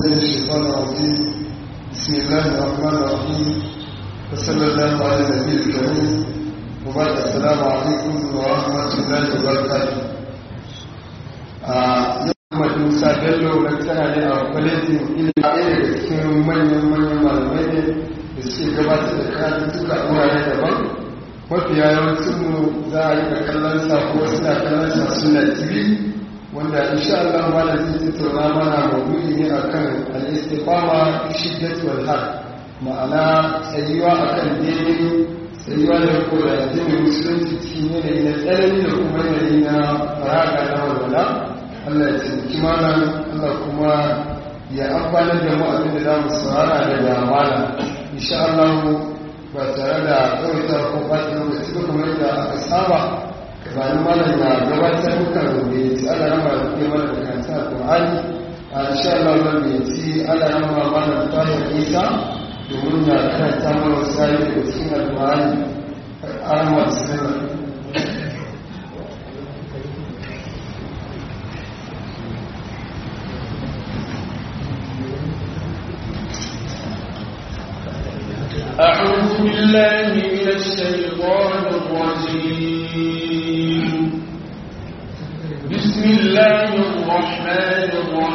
من الشيطان الرجيم بسم الله الرحمن الرحيم وصلى الله على النبي الكريم وبعد السلام عليكم ورحمة الله وبركاته Muhammad Musa Bello tana ne a kwalejin ilimi ɗaya daga cikin manyan manyan malamai ne da suke gabatar da karatuttuka a wurare daban mafiya yawancinmu za a yi da kallon sa ko suna kallon sa suna tv wanda insha Allah malam zai tattauna mana maudu'i ne akan al-istiqama shiddat wal har ma'ana tsayuwa akan daidai tsayuwa da ko da addinin musulunci cikin yanayi na tsanani da kuma yanayi na faraga na walwala Allah ya taimaki malam Allah kuma ya amfana da mu abin da za mu saurara daga malam insha Allah ba tare da tsawaita ko ɓata lokaci ba kamar yadda aka saba gabanin malam ya gabatar muka rubuce ci ala rama da ke mana da kanta alƙur'ani a insha Allah zan gayyaci ala rama malam tahir isa domin ya karanta mana wasu ayoyi daga cikin alƙur'ani ahmad sallallahu أعوذ بالله من الشيطان الرجيم بسم الله الرحمن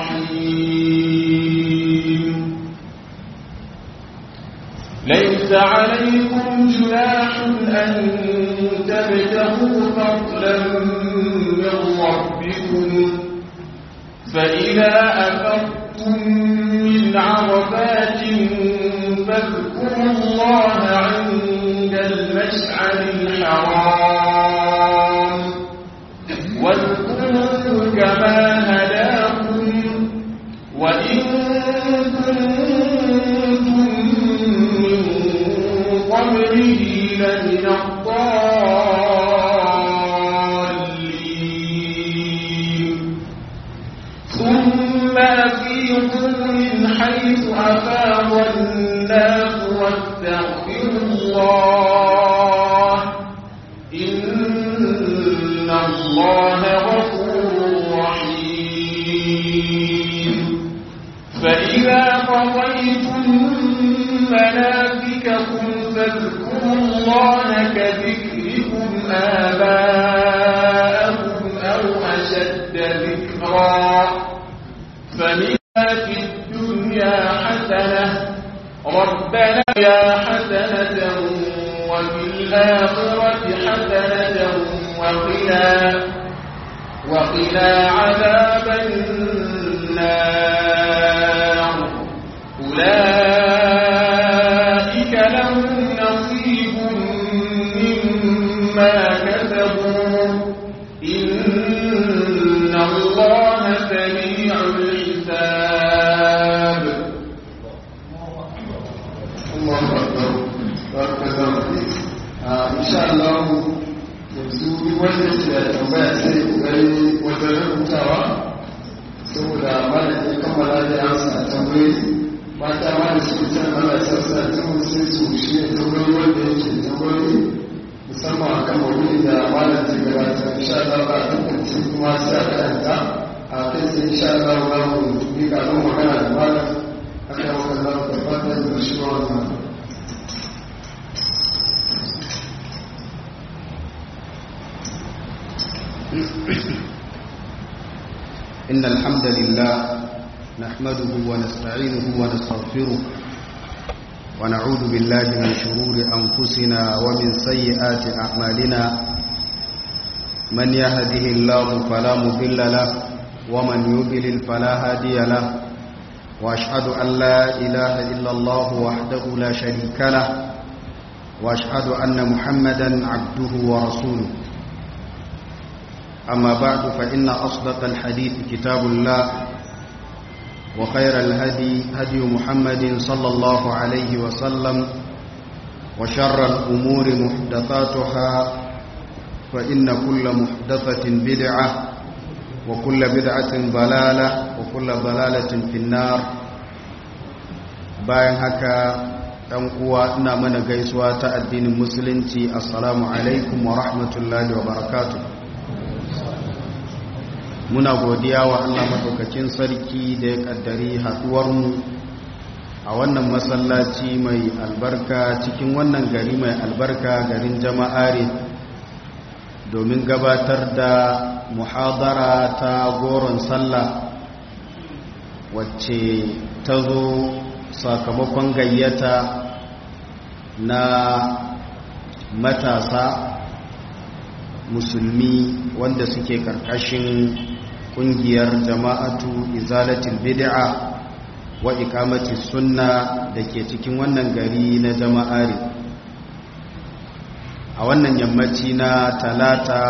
الرحيم ليس عليكم جناح أن تبتغوا فضلا من ربكم فإذا أفضتم من عرفات فاذكروا الله عند المشعر الحرام واذكروه كما هداكم وإن كنتم من قبله لمن الضالين ثم أفيضوا من حيث أفاض الناس واستغفروا الله إن الله غفور رحيم فإذا قضيتم مناسككم فاذكروا الله كذكركم آباءكم أو أشد ذكرا فمن في الدنيا حسنة ربنا يا حسنة وفي الآخرة حسنة وقنا وقنا عذاب النار أولئك لهم نصيب مما كسبوا إن الله سريع الحساب Allahu Akbar barakallahu fik insha Allah yanzu duk wanda ke da tambaya sai kokari wajen rubutawa saboda malam ya kammala da amsa tambayoyi mata ma da suke can Allah ya sa ta mu sai su shi ne tambayoyi wanda yake tambayoyi musamman akan maudu'i da malam zai gabata insha Allah ba a tantance kuma sai a karanta a kai sai insha Allah za mu bi kafin magana da malam akan wannan tabbatar da shi wannan إن الحمد لله نحمده ونستعينه ونستغفره ونعوذ بالله من شرور أنفسنا ومن سيئات أعمالنا من يهده الله فلا مضل له ومن يضلل فلا هادي له وأشهد أن لا إله إلا الله وحده لا شريك له وأشهد أن محمدا عبده ورسوله أما بعد فإن أصدق الحديث كتاب الله وخير الهدي هدي محمد صلى الله عليه وسلم وشر الأمور محدثاتها فإن كل محدثة بدعة وكل بدعة ضلالة وكل ضلالة في النار bayan haka ɗan uwa ina mana gaisuwa ta addinin musulunci assalamu alaikum wa rahmatullahi wa barakatuh muna godiya wa Allah maɗaukakin sarki da ya ƙaddari haɗuwarmu a wannan masallaci mai albarka cikin wannan gari mai albarka garin jama'are domin gabatar da muhadara ta goron sallah wacce ta zo sakamakon gayyata na matasa musulmi wanda suke karkashin kungiyar jama'atu izalatul bid'a wa ikamati sunna da ke cikin wannan gari na jama'ari a wannan yammaci na talata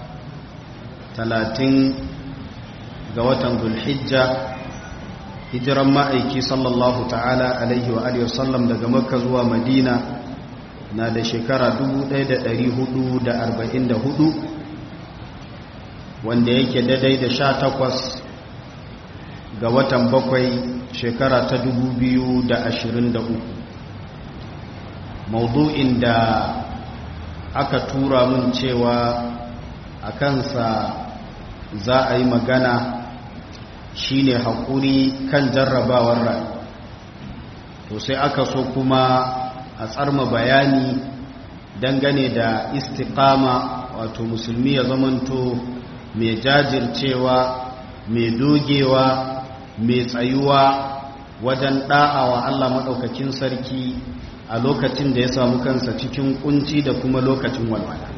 talatin ga watan zulhijja hijiran ma'aiki sallallahu ta'ala alaihi wa alihi wasallam daga makka zuwa madina na da shekara 1444 wanda yake daidai da sha takwas ga watan bakwai shekara ta 2023 maudu'in da aka tura mun cewa a kansa za a yi magana shine haƙuri kan jarrabawar rai to sai aka so kuma a tsarma bayani dangane da istiqama wato musulmi ya zamanto mai jajircewa mai dogewa mai tsayuwa wajen wa Allah maɗaukakin sarki a lokacin da ya samu kansa cikin kunci da kuma lokacin walwala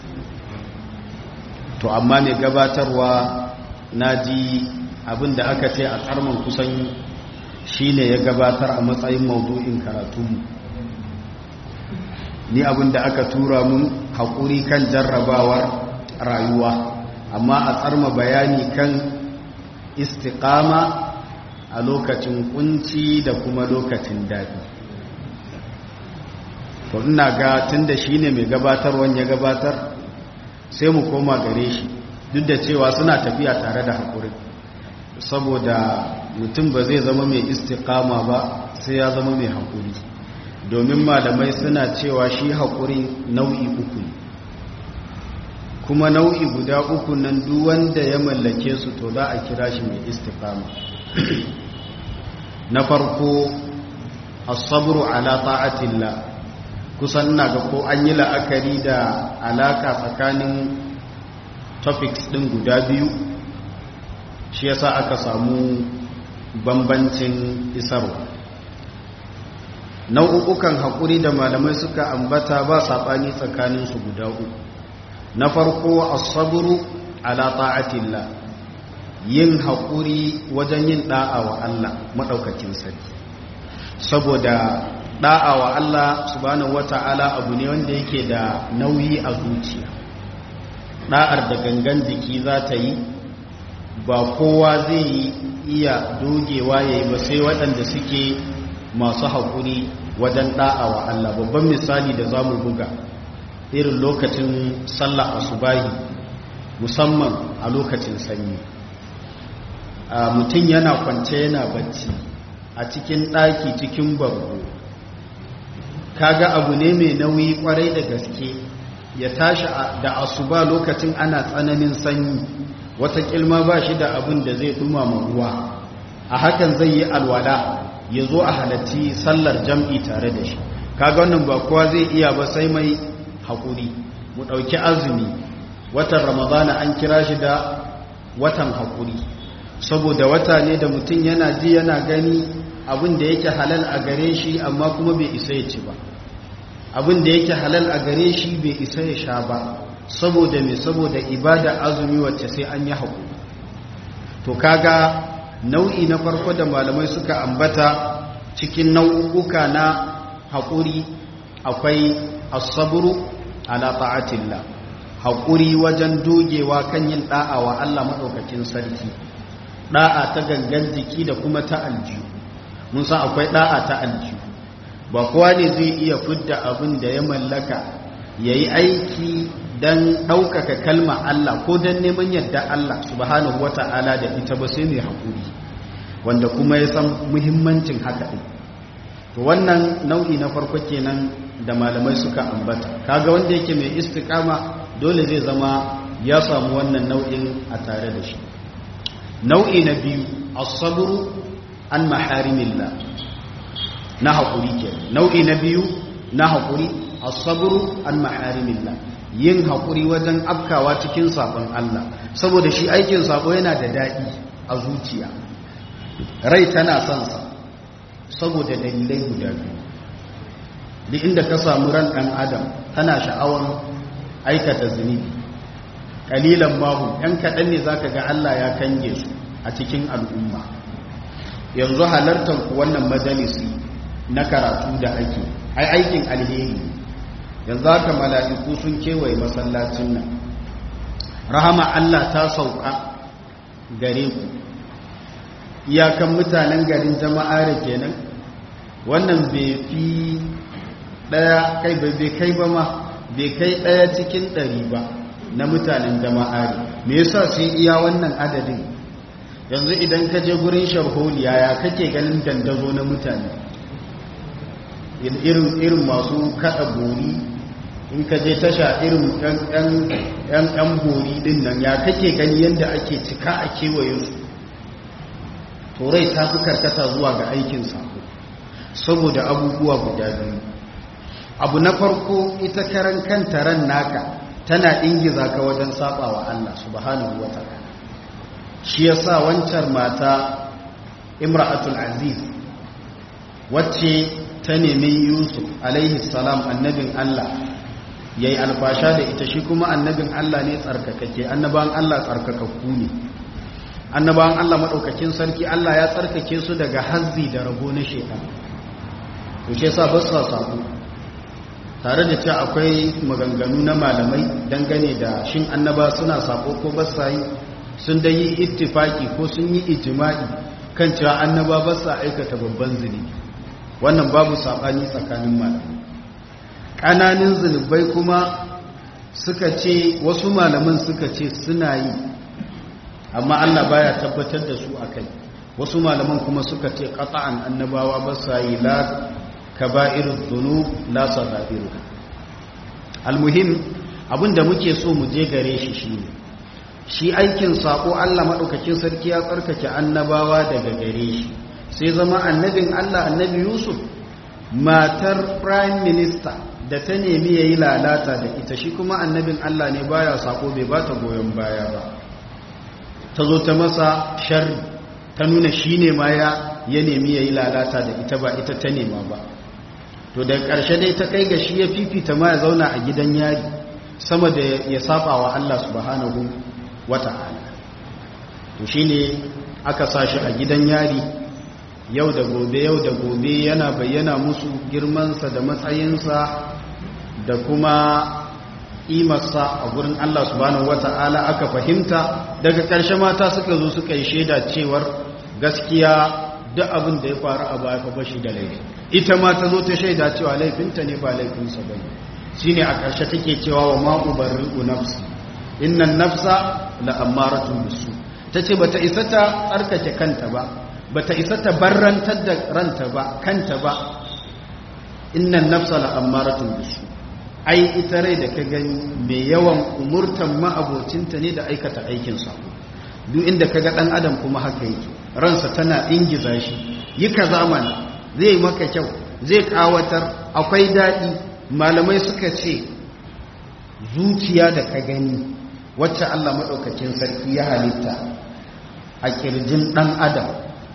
to amma mai gabatarwa na ji abin da aka ce a tsarman kusan shi ne ya gabatar a matsayin maudu'in karatunmu ni abin da aka tura mun haƙuri kan jarrabawar rayuwa amma a tsarma bayani kan istiƙama a lokacin kunci da kuma lokacin daɗi to ina ga tun da shi ne mai gabatarwan ya gabatar sai mu koma gare shi duk da cewa suna tafiya tare da haƙuri saboda mutum ba zai zama mai istiƙama ba sai ya zama mai haƙuri domin malamai suna cewa shi haƙuri nau'i uku ne kuma nau'i guda uku nan duk wanda ya mallake su to za a kira shi mai istiqama na farko as-sabru ala ta'atillah kusan ina ga ko an yi la'akari da alaka tsakanin topics din guda biyu shi yasa aka samu bambancin isarwa nau'ukan haƙuri da malamai suka ambata ba saɓani tsakaninsu guda uku na farko asaburu ala ta'atillah yin haƙuri wajen yin ɗa'a wa Allah maɗaukakin sarki saboda ɗa'a wa Allah subhanahu wata'ala abu ne wanda yake da nauyi a zuciya ɗa'ar da gangan jiki za ta yi ba kowa zai iya dogewa ya yi ba sai waɗanda suke masu haƙuri wajen ɗa'a wa Allah babban misali da za mu buga irin lokacin sallah asubahi musamman a lokacin sanyi mutum yana kwance yana bacci a cikin ɗaki cikin bargo kaga abu ne mai nauyi kwarai da gaske ya tashi da asuba lokacin ana tsananin sanyi wata kilma ba shi da abin da zai dumama ruwa a hakan zai yi alwala ya zo a halatti sallar jam'i tare da shi kaga wannan ba kowa zai iya ba sai mai haƙuri mu ɗauki azumi watan ramadana an kira shi da watan haƙuri saboda wata ne da mutum yana ji yana gani abin da yake halal a gare shi amma kuma bai isa ya ci ba abin da yake halal a gare shi bai isa ya sha ba saboda mai saboda ibada azumi wacce sai an yi haƙuri to kaga nau'i na farko da malamai suka ambata cikin nau'uka na haƙuri akwai asaburu ala ta'atillah haƙuri wajen dogewa kan yin ɗa'a wa Allah maɗaukakin sarki ɗa'a ta gangan jiki da kuma ta aljihu mun san akwai ɗa'a ta aljihu ba kowa ne zai iya fidda abin da ya mallaka ya yi aiki don ɗaukaka kalma Allah ko don neman yadda Allah subhanahu wa ta'ala da ita ba sai mai haƙuri wanda kuma ya san muhimmancin haka ɗin to wannan nau'i na farko kenan da malamai suka ambata kaga wanda yake mai istiqama dole zai zama ya samu wannan nau'in a tare da shi nau'i na biyu as-sabru an maharimillah na haƙuri ke nau'i na biyu na haƙuri as-sabru an maharimillah yin haƙuri wajen afkawa cikin sabon Allah saboda shi aikin sabo yana da daɗi a zuciya rai tana son sa saboda dalilai guda biyu duk inda ka samu ran ɗan adam tana sha'awar aikata zunubi ƙalilan mahu ‘yan kaɗan ne za ka ga Allah ya kange su a cikin al'umma yanzu halartar ku wannan majalisi na karatu da ake ai aikin alheri yanzu haka mala'iku sun kewaye masallacin nan rahama Allah ta sauka gare ku iyakan mutanen garin jama'a da kenan wannan bai fi daya kai bai kai ba ma bai kai daya cikin ɗari ba na mutanen jama'a me yasa sai iya wannan adadin yanzu idan ka je gurin sharholiya ya kake ganin dandazo na mutane irin irin masu kada bori in ka je tasha irin yan bori din nan ya kake gani yadda ake cika a kewaye su turai ta fi karkata zuwa ga aikin sako saboda abubuwa guda biyu abu na farko ita karan kanta ran naka tana ingiza ka wajen saba wa Allah subhanahu wa ta'ala shi yasa wancan mata imra'atul aziz wacce ta nemi yusuf alaihi salam annabin Allah ya yi alfasha da ita shi kuma annabin Allah ne tsarkakake annabawan Allah tsarkakakku ne annabawan Allah maɗaukakin sarki Allah ya tsarkake su daga hazzi da rabo na shekar to shi yasa ba sa sabu tare da cewa akwai maganganu na malamai dangane da shin annaba suna sako ko ba sa yi sun da yi ittifaki ko sun yi ijma'i kan cewa annaba ba sa aikata babban zunubi wannan babu saɓani tsakanin malamai ƙananin zunubai kuma suka ce wasu malaman suka ce suna yi amma Allah baya tabbatar da su akai wasu malaman kuma suka ce qata'an annabawa ba sa yi la kaba'irud dhunub la sagairu almuhim abinda muke so mu je gare shi shine shi aikin sako Allah madaukakin sarki ya tsarkake annabawa daga gare shi sai zama annabin Allah annabi Yusuf matar prime minister da ta nemi yayi lalata da ita shi kuma annabin Allah ne baya sako bai bata goyon baya ba ta zo ta masa sharri ta nuna shi ne ma ya ya nemi ya yi lalata da ita ba ita ta nema ba to da ƙarshe dai ta kai ga shi ya fifita ma ya zauna a gidan yari sama da ya saba wa Allah subhanahu wa ta'ala to shi ne aka sa shi a gidan yari yau da gobe yau da gobe yana bayyana musu girmansa da matsayinsa da kuma imarsa a gurin Allah subhanahu wata'ala aka fahimta daga ƙarshe mata suka zo suka yi shaida cewar gaskiya duk abin da ya faru a baya fa bashi da laifi ita ma ta zo ta shaida cewa laifinta ne ba laifinsa ba ne shine a ƙarshe take cewa wa ma ubarri'u nafsi innan nafsa la ammaratun bisu tace bata isa ta tsarkake kanta ba bata isa ta barrantar da ranta ba kanta ba innan nafsa la ammaratun bisu ai ita rai da ka gani mai yawan umurtan ma'abocinta ne da aikata aikin sako duk inda ka ga ɗan adam kuma haka yake ransa tana ingiza shi yi ka zamani zai maka kyau zai kawatar akwai daɗi malamai suka ce zuciya da ka gani wacce allah maɗaukakin sarki ya halitta a ƙirjin ɗan adam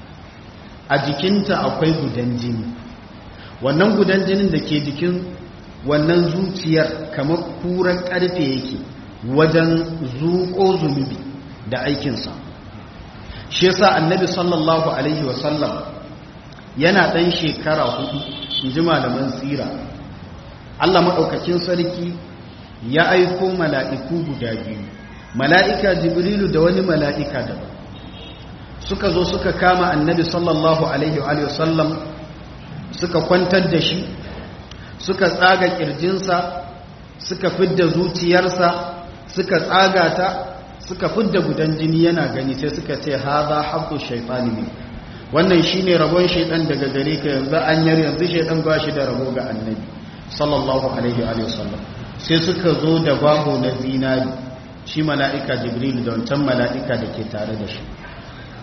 a jikinta akwai gudan jini wannan gudan jinin da ke jikin wannan zuciyar kamar kuran karfe yake wajen zuƙo zunubi da aikinsa shi yasa annabi sallallahu alaihi wasallam yana ɗan shekara hudu in ji malaman tsira allah maɗaukakin sarki ya aiko mala'iku guda biyu mala'ika jibrilu da wani mala'ika daban suka zo suka kama annabi sallallahu alaihi wasallam suka kwantar da shi suka tsaga kirjinsa suka fidda zuciyarsa suka tsaga ta suka fidda gudan jini yana gani sai suka ce haza haqqu shaytani ne wannan shine rabon shaytan daga gare ka yanzu an yar yanzu shaytan ba shi da rabo ga annabi sallallahu alaihi wa sallam sai suka zo da baho na zinari shi mala'ika jibril da wancan mala'ika da ke tare da shi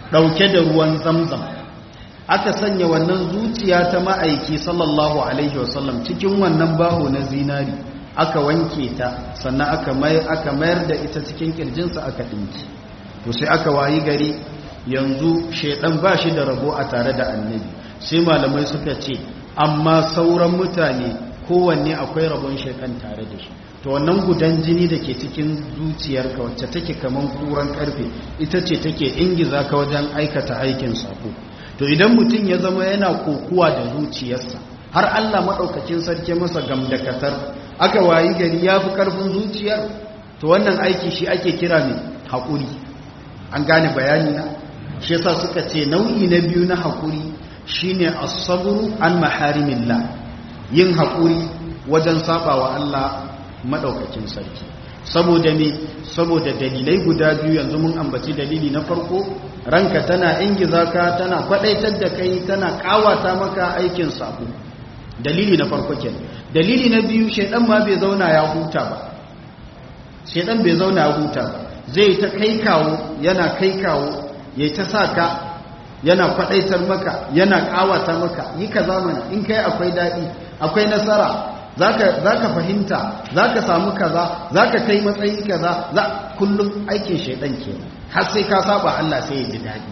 ɗauke da ruwan zamzam aka sanya wannan zuciya ta ma'aiki sallallahu alaihi wasallam cikin wannan baho na zinari aka wanke ta sannan aka mayar da ita cikin kirjinsa aka ɗinki to sai aka wayi gari yanzu shaidan ba shi da rabo a tare da annabi sai malamai suka ce amma sauran mutane kowanne akwai rabon shaidan tare da shi to wannan gudan jini da ke cikin zuciyarka wacce take kaman kuran karfe ita ce take ingiza ka wajen aikata aikin sako to idan mutum ya zama yana kokuwa da zuciyarsa har Allah maɗaukakin sarki masa gamdakatar aka wayi gari ya fi ƙarfin zuciyar to wannan aiki shi ake kira mai haƙuri an gane bayani na shi yasa suka ce nau'i na biyu na haƙuri shine as-sabru an maharimillah yin haƙuri wajen sabawa Allah maɗaukakin sarki saboda me saboda dalilai guda biyu yanzu mun ambaci dalili na farko ranka tana ingiza ka tana kwadaitar da kai tana kawata maka aikin sabo dalili na farko kenan dalili na biyu shedan ma bai zauna ya huta ba shedan bai zauna ya huta ba zai ta kai kawo yana kai kawo ya ta saka yana kwadaitar maka yana kawata maka yi ka zamani in kai akwai dadi akwai nasara zaka zaka fahimta zaka samu kaza zaka kai matsayi kaza za kullum aikin shedan kenan har sai ka saba Allah sai ya ji dadi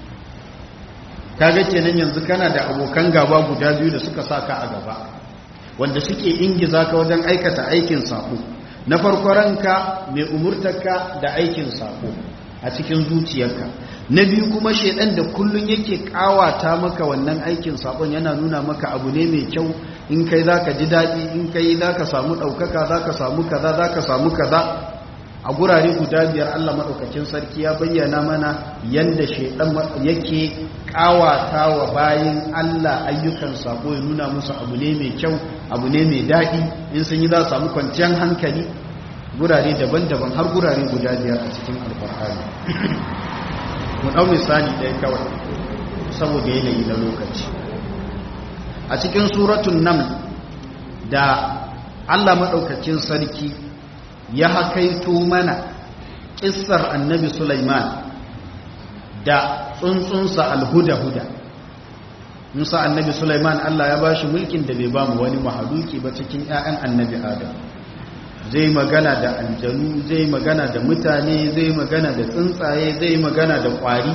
kaga kenan yanzu kana da abokan gaba guda biyu da suka saka a gaba wanda suke ingiza ka wajen aikata aikin sako na farko ranka mai umurtarka da aikin sako a cikin zuciyarka na biyu kuma shedan da kullun yake kawata maka wannan aikin sakon yana nuna maka abu ne mai kyau in kai zaka ji daɗi in kai zaka samu ɗaukaka zaka samu kaza zaka samu kaza a gurare guda biyar Allah maɗaukakin sarki ya bayyana mana yadda shaidan yake ƙawata wa bayin Allah ayyukan sako ya nuna musu abu ne mai kyau abu ne mai daɗi in sun yi za su samu kwanciyar hankali gurare daban-daban har gurare guda biyar a cikin alfarhari mu ɗau misali ɗaya kawai saboda yanayi na lokaci a cikin suratun nan da Allah maɗaukakin sarki ya hakaito mana ƙissar annabi Sulaiman da tsuntsunsa alhuda-huda musa annabi Sulaiman Allah ya bashi mulkin da bai bamu wani mahaluki ba cikin 'ya'yan annabi Adam zai magana da aljanu zai magana da mutane zai magana da tsuntsaye zai magana da ƙwari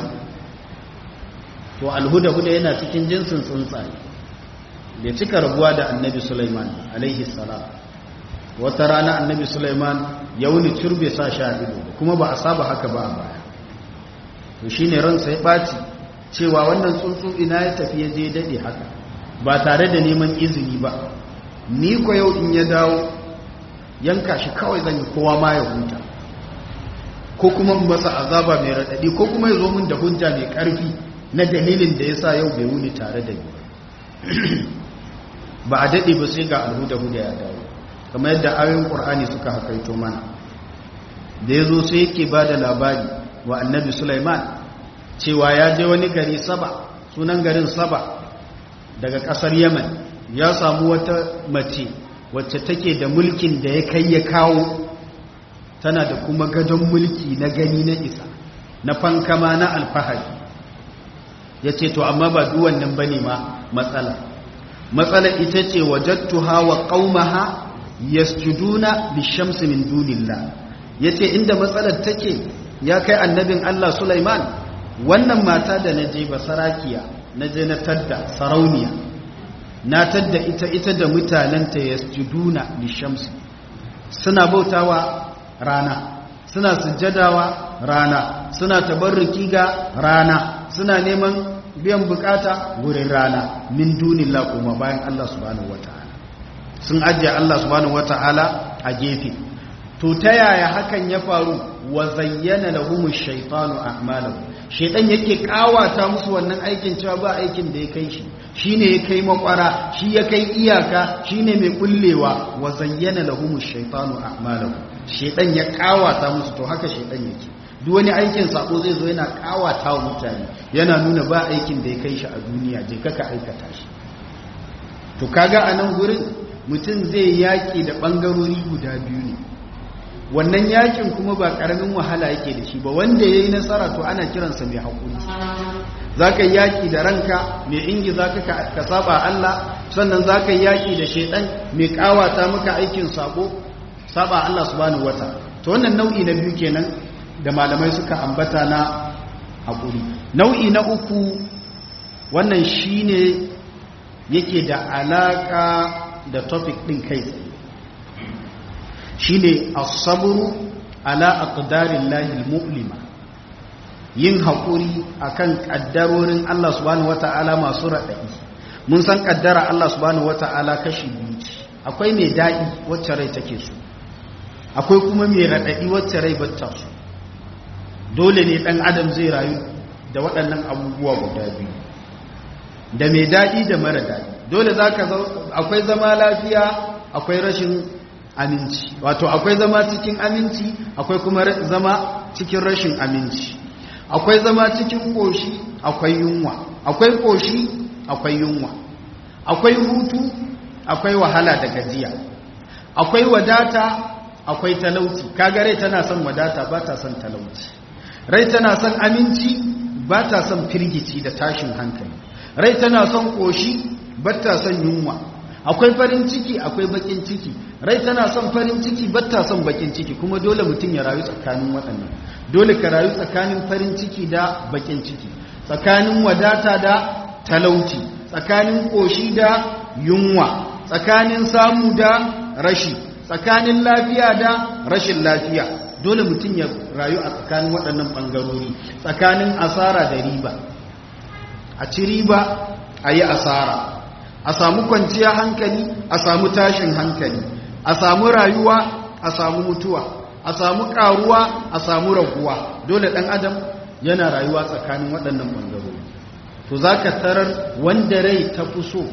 to alhuda-huda yana cikin jinsin tsuntsaye bai cika rabuwa da annabi Sulaiman alaihi salam wata rana annabi Sulaiman ya wuni turbe sa sha ido kuma ba a saba haka ba a baya to shine ransa ya ɓaci cewa wannan tsuntsu ina ya tafi ya je daɗe haka ba tare da neman izini ba ni ko yau in ya dawo yanka shi kawai zan yi kowa ma ya huta ko kuma masa azaba mai raɗaɗi ko kuma ya zo min da hujja mai ƙarfi na dalilin da ya sa yau bai wuni tare da ni ba a daɗe ba sai ga alhuda-huda ya dawo kamar yadda ayoyin ƙur'ani suka hakaito mana da ya zo sai yake ba da labari wa annabi Sulaiman cewa ya je wani gari saba sunan garin saba daga ƙasar yaman ya samu wata mace wacce take da mulkin da ya kai ya kawo tana da kuma gadon mulki na gani na isa na fankama na alfahari ya ce to amma ba duwannan ba ne ma matsala matsala ita ce wajattuha wa qaumaha yasjuduna lishamsi min dunillah yace inda matsalar take ya kai annabin Allah Sulaiman wannan mata da naje basarakiya naje na tadda sarauniya na tadda ita ita da mutananta yasjuduna lishamsi suna bautawa rana suna sujjadawa rana suna tabarruki ga rana suna neman biyan bukata gurin rana min dunillah kuma bayan Allah subhanahu wataala sun ajiye Allah subhanahu wataala a gefe to ta yaya hakan ya faru wa zayyana lahum ash-shaytanu a'malahum shaytan yake kawata musu wannan aikin cewa ba aikin da ya kai shi shine ya kai makwara shi ya kai iyaka shine mai kullewa wa zayyana lahum ash-shaytanu a'malahum shaytan ya kawata musu to haka shaytan yake duk wani aikin sako zai zo yana kawata wa mutane yana nuna ba aikin da ya kai shi a duniya je kaka aikata shi to kaga a nan gurin mutum zai yaƙi da ɓangarori guda biyu ne wannan yakin kuma ba karamin wahala yake da shi ba wanda ya yi nasara to ana kiransa mai haƙuri za ka yi yaƙi da ranka mai ingi za ka saba Allah sannan za ka yi yaƙi da shaidan mai ƙawata maka aikin sabo saba Allah subhanahu wata to wannan nau'i na biyu kenan da malamai suka ambata na haƙuri nau'i na uku wannan shine yake da alaƙa da topic ɗin kai tsaye shine as-sabru ala aqdarillahi al-mu'lima yin haƙuri akan ƙaddarorin Allah subhanahu wata'ala masu raɗaɗi mun san ƙaddara Allah subhanahu wata'ala kashi biyu ce akwai mai daɗi wacce rai take so akwai kuma mai raɗaɗi wacce rai bata so dole ne ɗan adam zai rayu da waɗannan abubuwa guda biyu da mai daɗi da mara daɗi dole za ka akwai zama lafiya akwai rashin aminci wato akwai zama cikin aminci akwai kuma zama cikin rashin aminci akwai zama cikin ƙoshi akwai yunwa akwai ƙoshi akwai yunwa akwai hutu akwai wahala da gajiya akwai wadata akwai talauci kaga rai tana son wadata ba ta son talauci rai tana son aminci ba ta son firgici da tashin hankali rai tana son ƙoshi ba ta son yunwa akwai farin ciki akwai bakin ciki rai tana son farin ciki ba ta son bakin ciki kuma dole mutum ya rayu tsakanin waɗannan dole ka rayu tsakanin farin ciki da bakin ciki tsakanin wadata da talauci tsakanin ƙoshi da yunwa tsakanin samu da rashi tsakanin lafiya da rashin lafiya dole mutum ya rayu a tsakanin waɗannan ɓangarori tsakanin asara da riba a ci riba a yi asara a samu kwanciya hankali a samu tashin hankali a samu rayuwa a samu mutuwa a samu karuwa a samu raguwa dole ɗan adam yana rayuwa tsakanin waɗannan ɓangarori to za ka tarar wanda rai ta fi so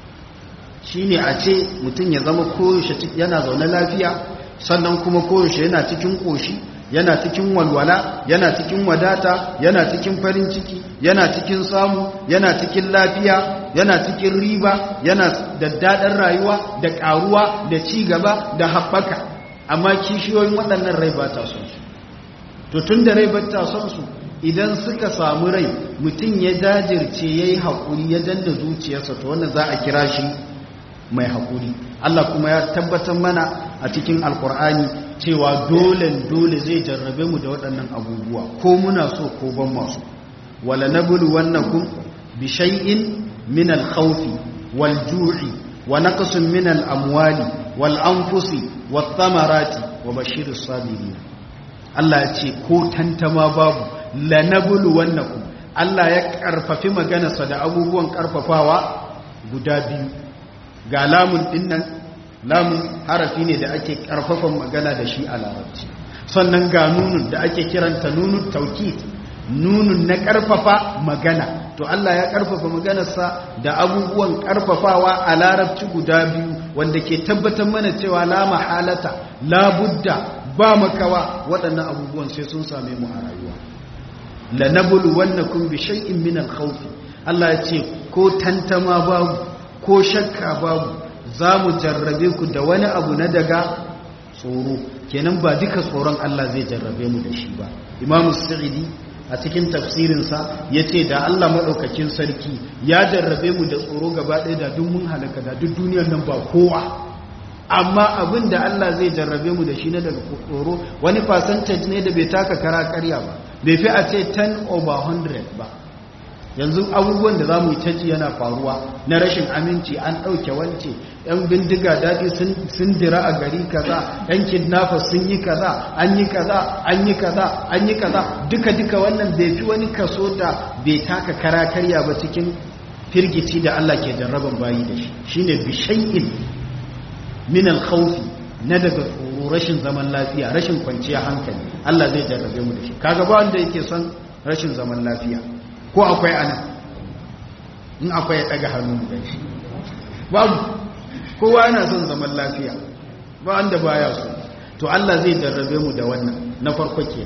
shi ne a ce mutum ya zama koyaushe yana zaune lafiya sannan kuma koyaushe yana cikin ƙoshi yana cikin walwala yana cikin wadata yana cikin farin ciki yana cikin samu yana cikin lafiya yana cikin riba yana da daɗin rayuwa da ƙaruwa da ci gaba da haɓaka amma kishiyoyin waɗannan rai ba ta son su to tun da rai ba ta son su idan suka samu rai mutum ya dajirce ya yi haƙuri ya danda zuciyarsa to wannan za a kira shi mai haƙuri Allah kuma ya tabbatar mana a cikin alkur'ani cewa dole dole zai jarrabe mu da waɗannan abubuwa ko muna so ko ban masu wala nabulu wannakum bi shay'in min al-khawfi wal ju'i wa naqsin min al-amwali wal anfusi wath thamarati wa bashirus sabirin Allah ya ce ko tantama babu la nabulu wannakum Allah ya karfafi maganarsa da abubuwan karfafawa guda biyu ga lamun dinnan lamun harafi ne da ake karfafan magana da shi a larabci sannan ga nunun da ake kiranta nunun taukid nunun na karfafa magana to Allah ya karfafa maganarsa da abubuwan karfafawa a larabci guda biyu wanda ke tabbatar mana cewa la mahalata la budda ba makawa waɗannan abubuwan sai sun same mu a rayuwa la nabulu wannakum bi shay'in min al-khawf Allah ya ce ko tantama babu ko shakka babu za mu jarrabe ku da wani abu na daga tsoro kenan ba duka tsoron Allah zai jarrabe mu da shi ba imamu sa'idi a cikin tafsirinsa ya ce da Allah maɗaukakin sarki ya jarrabe mu da tsoro gaba ɗaya da duk mun halaka da duk duniyar nan ba kowa amma abin da Allah zai jarrabe mu da shi na daga tsoro wani percentage ne da bai taka kara karya ba bai fi a ce 10 over 100 ba yanzu abubuwan da za mu yi taji yana faruwa na rashin aminci an ɗauke wance yan bindiga daɗi sun dira a gari kaza yan kidnapper sun yi kaza an yi kaza an yi kaza an yi kaza duka-duka wannan bai fi wani kaso da bai taka kara karya ba cikin firgici da Allah ke jarraban bayi da shi shine bishai'in min alkhawfi na daga tsoro rashin zaman lafiya rashin kwanciya hankali Allah zai jarrabe mu da shi kaga ba wanda yake son rashin zaman lafiya ko akwai ana in akwai ya daga hannu da shi babu kowa yana son zaman lafiya ba wanda baya so to Allah zai jarrabe mu da wannan na farko ke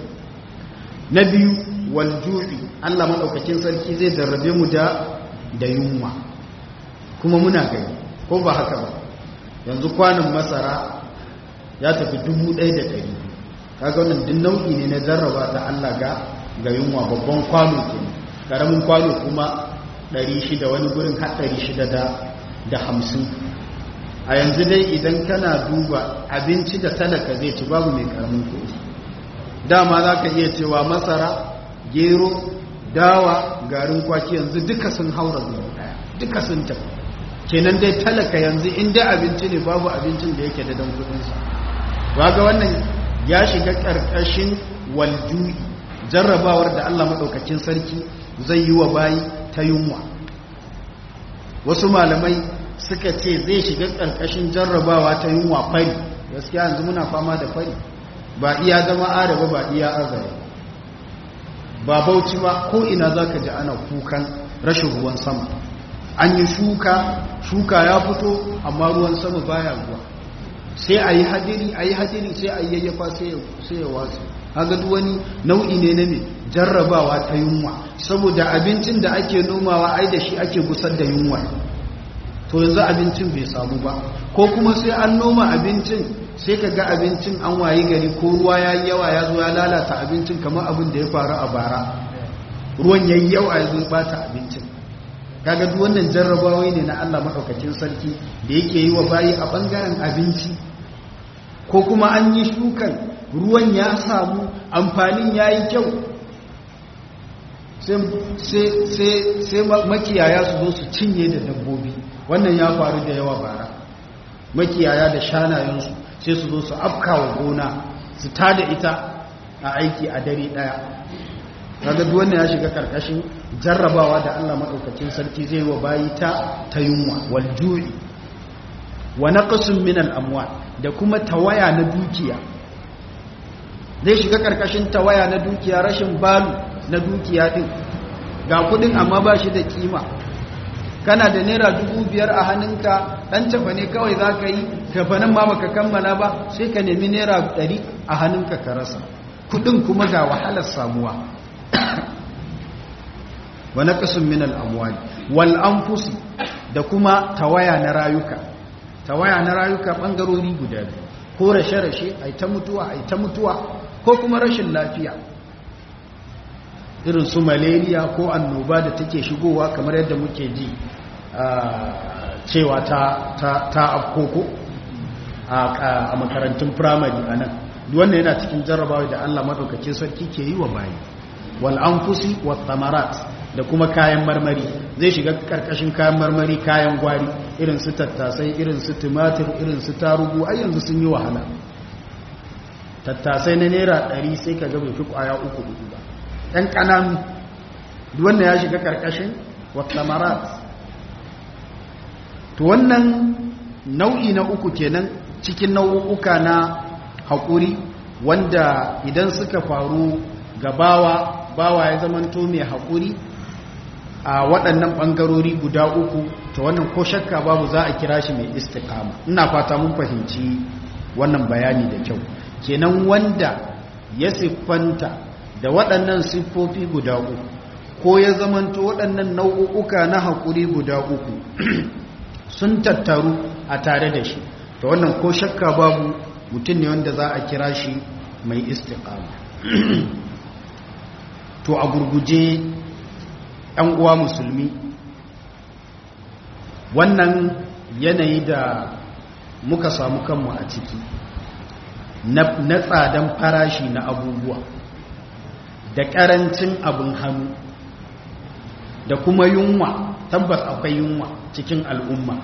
na biyu wal ju'i Allah madaukakin sarki zai jarrabe mu da da yunwa kuma muna gani ko ba haka ba yanzu kwanan masara ya tafi dubu ɗaya da ɗari kaga wannan duk nau'i ne na jarraba ta Allah ga ga yunwa babban kwano ke karamin kwano kuma 600 wani gurin har 600 da da 50 a yanzu dai idan kana duba abinci da talaka zai ci babu mai karamin kuɗi dama za ka iya cewa masara gero dawa garin kwaki yanzu duka sun haura zuwa daya duka sun tafi kenan dai talaka yanzu inda abinci ne babu abincin da yake da dan kudinsa ga wannan ya shiga karkashin waljui jarrabawar da Allah madaukakin sarki zai yi wa bayi ta yunwa wasu malamai suka ce zai shiga karkashin jarrabawa ta yunwa fari gaskiya yanzu muna fama da fari ba iya zama araba ba iya azare ba bauchi ba ko ina zaka ji ana kukan rashin ruwan sama an yi shuka shuka ya fito amma ruwan sama baya ruwa sai a yi hadiri a yi hadiri sai a yi yayyafa sai ya wasu haka duk wani nau'i ne na mai jarrabawa ta yunwa saboda abincin da ake nomawa ai da shi ake gusar da yunwa to yanzu abincin bai samu ba ko kuma sai an noma abincin sai ka ga abincin an wayi gari ko ruwa ya yi yawa ya zo ya lalata abincin kamar abin da ya faru a bara ruwan ya yi yawa ya zo ya bata abincin kaga duk wannan jarrabawai ne na Allah madaukakin sarki da yake yi wa bayi a bangaren abinci ko kuma an yi shukan ruwan ya samu amfanin ya yi kyau sai makiyaya su zo su cinye da dabbobi wannan ya faru da yawa bara makiyaya da shanayensu sai su zo su afkawa gona su tada ita a aiki a dare daya kaga duk wannan ya shiga karkashin jarrabawa da Allah madaukakin sarki zai wa bayi ta ta yunwa wal ju'i wa naqsun min al amwal da kuma tawaya na dukiya zai shiga karkashin tawaya na dukiya rashin balu na dukiya din ga kudin amma ba shi da kima kana da naira dubu biyar a hannunka dan tafa ne kawai za ka yi tafanin ma baka kammala ba sai ka nemi naira ɗari a hannunka ka rasa kudin kuma ga wahalar samuwa wa naqsun min al-amwal wal anfus da kuma tawaya na rayuka tawaya na rayuka bangarori guda biyu ko rashe rashe ai ta mutuwa ai ta mutuwa ko kuma rashin lafiya irin su malaria ko annoba da take shigowa kamar yadda muke ji cewa ta ta ta afkoko a makarantun primary anan wannan yana cikin jarrabawa da Allah madaukakin sarki ke yi wa bayi wal anfusi wat thamarat da kuma kayan marmari zai shiga karkashin kayan marmari kayan gwari irin su tattasai irin su tumatir irin su tarugu ai yanzu sun yi wahala tattasai na naira 100 sai ka ga bai fi kwaya uku uku ba ɗan ƙananu wanda ya shiga karkashin wat thamarat to wannan nau'i na uku kenan cikin nau'uka na haƙuri wanda idan suka faru ga bawa bawa ya zamanto mai haƙuri a waɗannan ɓangarori guda uku ta wannan ko shakka babu za a kira shi mai istikama ina fata mun fahimci wannan bayani da kyau kenan wanda ya siffanta da waɗannan siffofi guda uku ko ya zamanto waɗannan nau'uka na haƙuri guda uku sun tattaru a tare da shi ta wannan ko shakka babu mutum ne wanda za a kira shi mai istiqama to a gurguje ‘yan uwa musulmi wannan yanayi da muka samu kanmu a ciki na tsadan farashi na abubuwa da ƙarancin abin hannu da kuma yunwa tabbas akwai yunwa cikin al'umma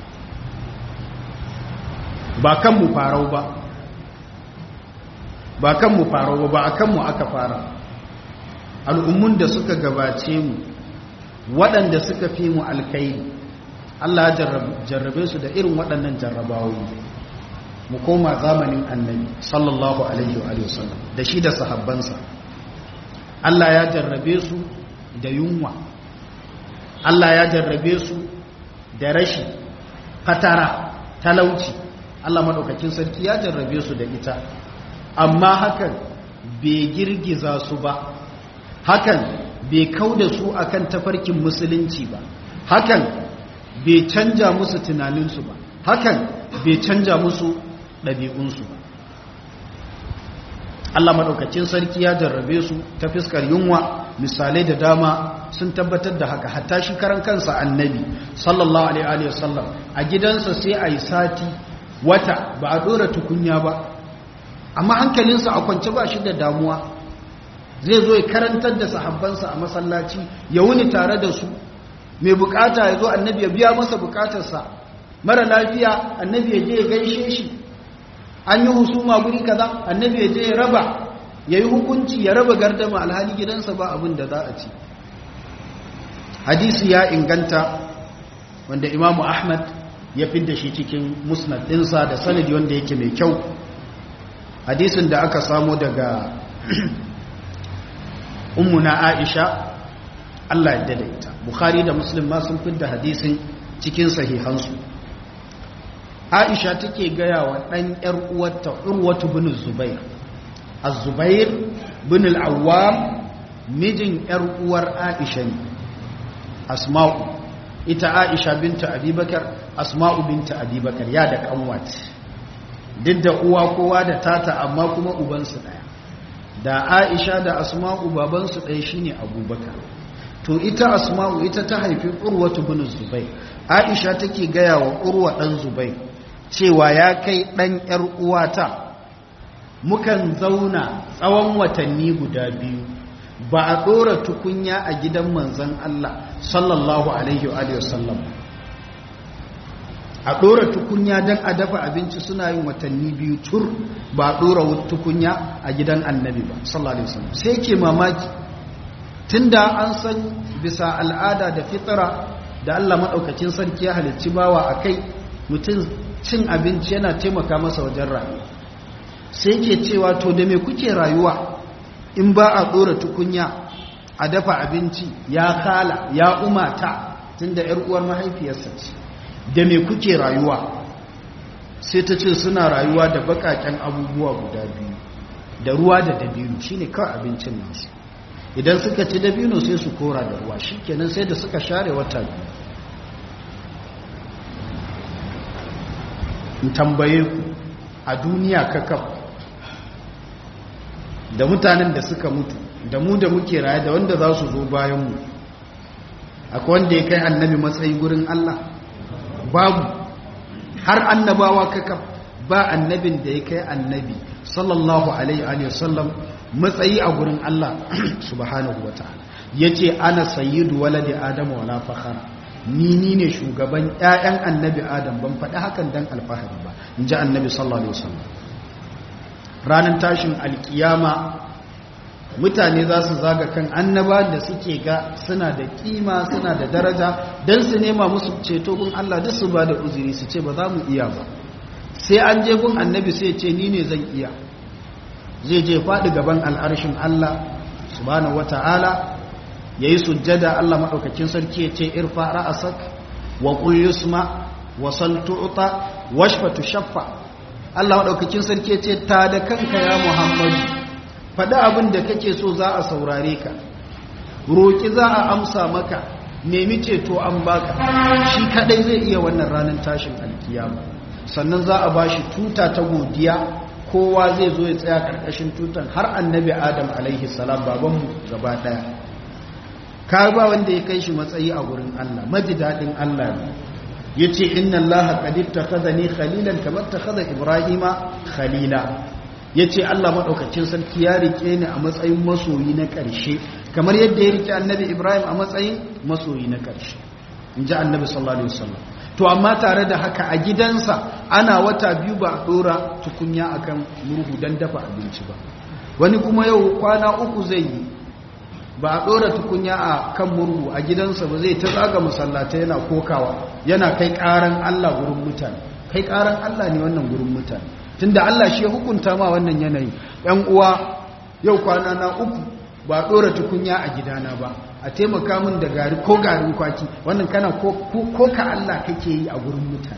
ba kanmu farau ba ba kanmu farau ba ba a kanmu aka fara al'ummun da suka gabace mu waɗanda suka fi mu alkairi Allah jarrabe su da irin waɗannan jarrabawoyi mu koma zamanin annabi sallallahu alaihi wa sallam da shi da sahabbansa Allah ya jarrabe su da yunwa Allah ya jarrabe su da rashi fatara talauci Allah maɗaukakin sarki ya jarrabe su da ita amma hakan bai girgiza su ba hakan bai kau da su akan tafarkin musulunci ba hakan bai canja musu tunaninsu ba hakan bai canja musu ɗabi'unsu ba Allah maɗaukacin sarki ya jarrabe su ta fiskar yunwa misalai da dama sun tabbatar da haka hatta shi karan kansa annabi sallallahu alaihi wasallam a gidansa sai a yi sati wata ba a ɗora tukunya ba amma hankalinsa a kwance ba shi da damuwa zai zo ya karantar da sahabbansa a masallaci ya wuni tare da su mai bukata ya zo annabi ya biya masa bukatarsa mara lafiya annabi ya je ya gaishe shi an yi husuma guri kaza annabi ya je ya raba ya yi hukunci ya raba gardama alhali gidansa ba abin da za a ci hadisi ya inganta wanda imamu ahmad ya fidda shi cikin musnad ɗinsa da sanadi wanda yake mai kyau hadisin da aka samu daga ummuna aisha Allah ya daidaita bukhari da muslim ma sun fidda hadisin cikin sahihansu aisha take gaya wa ɗan ‘yar uwarta urwatu bin zubair az-zubair bin al-awwam mijin ‘yar uwar aisha ne asma'u ita aisha binta abubakar asma'u binta abubakar ya da kanwat duk da uwa kowa da tata amma kuma ubansu ɗaya da aisha da asma'u babansu ɗaya shine abubakar to ita asma'u ita ta haifi urwatu bin zubair aisha take gaya wa urwa ɗan zubair cewa ya kai ɗan ‘yar uwata mukan zauna tsawon watanni guda biyu ba a ɗora tukunya a gidan manzan Allah sallallahu Alaihi wasallam a ɗora tukunya don a dafa abinci suna yin watanni biyu tur ba a ɗora tukunya a gidan annabi ba sallallahu Alaihi wasallam sai ke mamaki tunda an san bisa al'ada da fitara da Allah maɗaukacin sarki ya halicci bawa a kai mutum cin abinci yana taimaka masa wajen rayuwa sai ke cewa to da me kuke rayuwa in ba a ɗora tukunya a dafa abinci ya kala ya umata tun da uwar mahaifiyarsa ce da me kuke rayuwa sai ta ce suna rayuwa da bakaken abubuwa guda biyu da ruwa da dabino shine kawai abincin nasu idan suka ci dabino sai su kora da ruwa shikenan sai da suka share wata biyu in tambaye ku a duniya kakaf da mutanen da suka mutu da mu da muke raye da wanda za su zo bayanmu akwai wanda ya kai annabi matsayi gurin Allah babu har annabawa kakaf ba annabin da ya kai annabi sallallahu alaihi wa sallam matsayi a gurin Allah subhanahu wa ta'ala yace ana sayyidu waladi adamu wala fakhara ni ni ne shugaban ƴaƴan annabi adam ban faɗi hakan dan alfahari ba in ji annabi sallallahu alaihi wasallam ranar tashin alkiyama mutane za su zaga kan annaba da suke ga suna da kima suna da daraja don su nema musu ceto gun Allah duk su ba da uzuri su ce ba za mu iya ba sai an je gun annabi sai ce ni ne zan iya zai je faɗi gaban al'arshin Allah subhanahu wata'ala ya yi sujjada Allah maɗaukakin sarki ya ce irfa ra'asak wa ƙul yusma wa saltu'uta washfatu shaffa Allah maɗaukakin sarki ya ce ta da kanka ya Muhammadu faɗi abin da kake so za a saurare ka roƙi za a amsa maka nemi ceto an baka shi kaɗai zai iya wannan ranar tashin alkiyama sannan za a bashi tuta ta godiya kowa zai zo ya tsaya ƙarƙashin tutan har annabi adam alaihi salam babanmu gaba ɗaya ka ba wanda ya kai shi matsayi a gurin Allah maji daɗin Allah ne ya ce inna Allah ƙadir ta kaza ne khalilan kamar ta kaza ibrahima khalila ya ce Allah maɗaukacin sarki ya riƙe ni a matsayin masoyi na ƙarshe kamar yadda ya riƙe annabi ibrahim a matsayin masoyi na ƙarshe in ji annabi sallallahu alaihi wasallam to amma tare da haka a gidansa ana wata biyu ba a ɗora tukunya akan murhu don dafa abinci ba wani kuma yau kwana uku zai yi ba a ɗora tukunya a kan murhu a gidansa ba zai ta zaga masallata yana kokawa yana kai ƙaran Allah gurin mutane kai ƙaran Allah ne wannan gurin mutane tunda Allah shi ya hukunta ma wannan yanayi ‘yan uwa yau kwana na uku ba a ɗora tukunya a gidana ba a taimaka min da gari ko garin kwaki wannan kana ko ka Allah kake yi a gurin mutane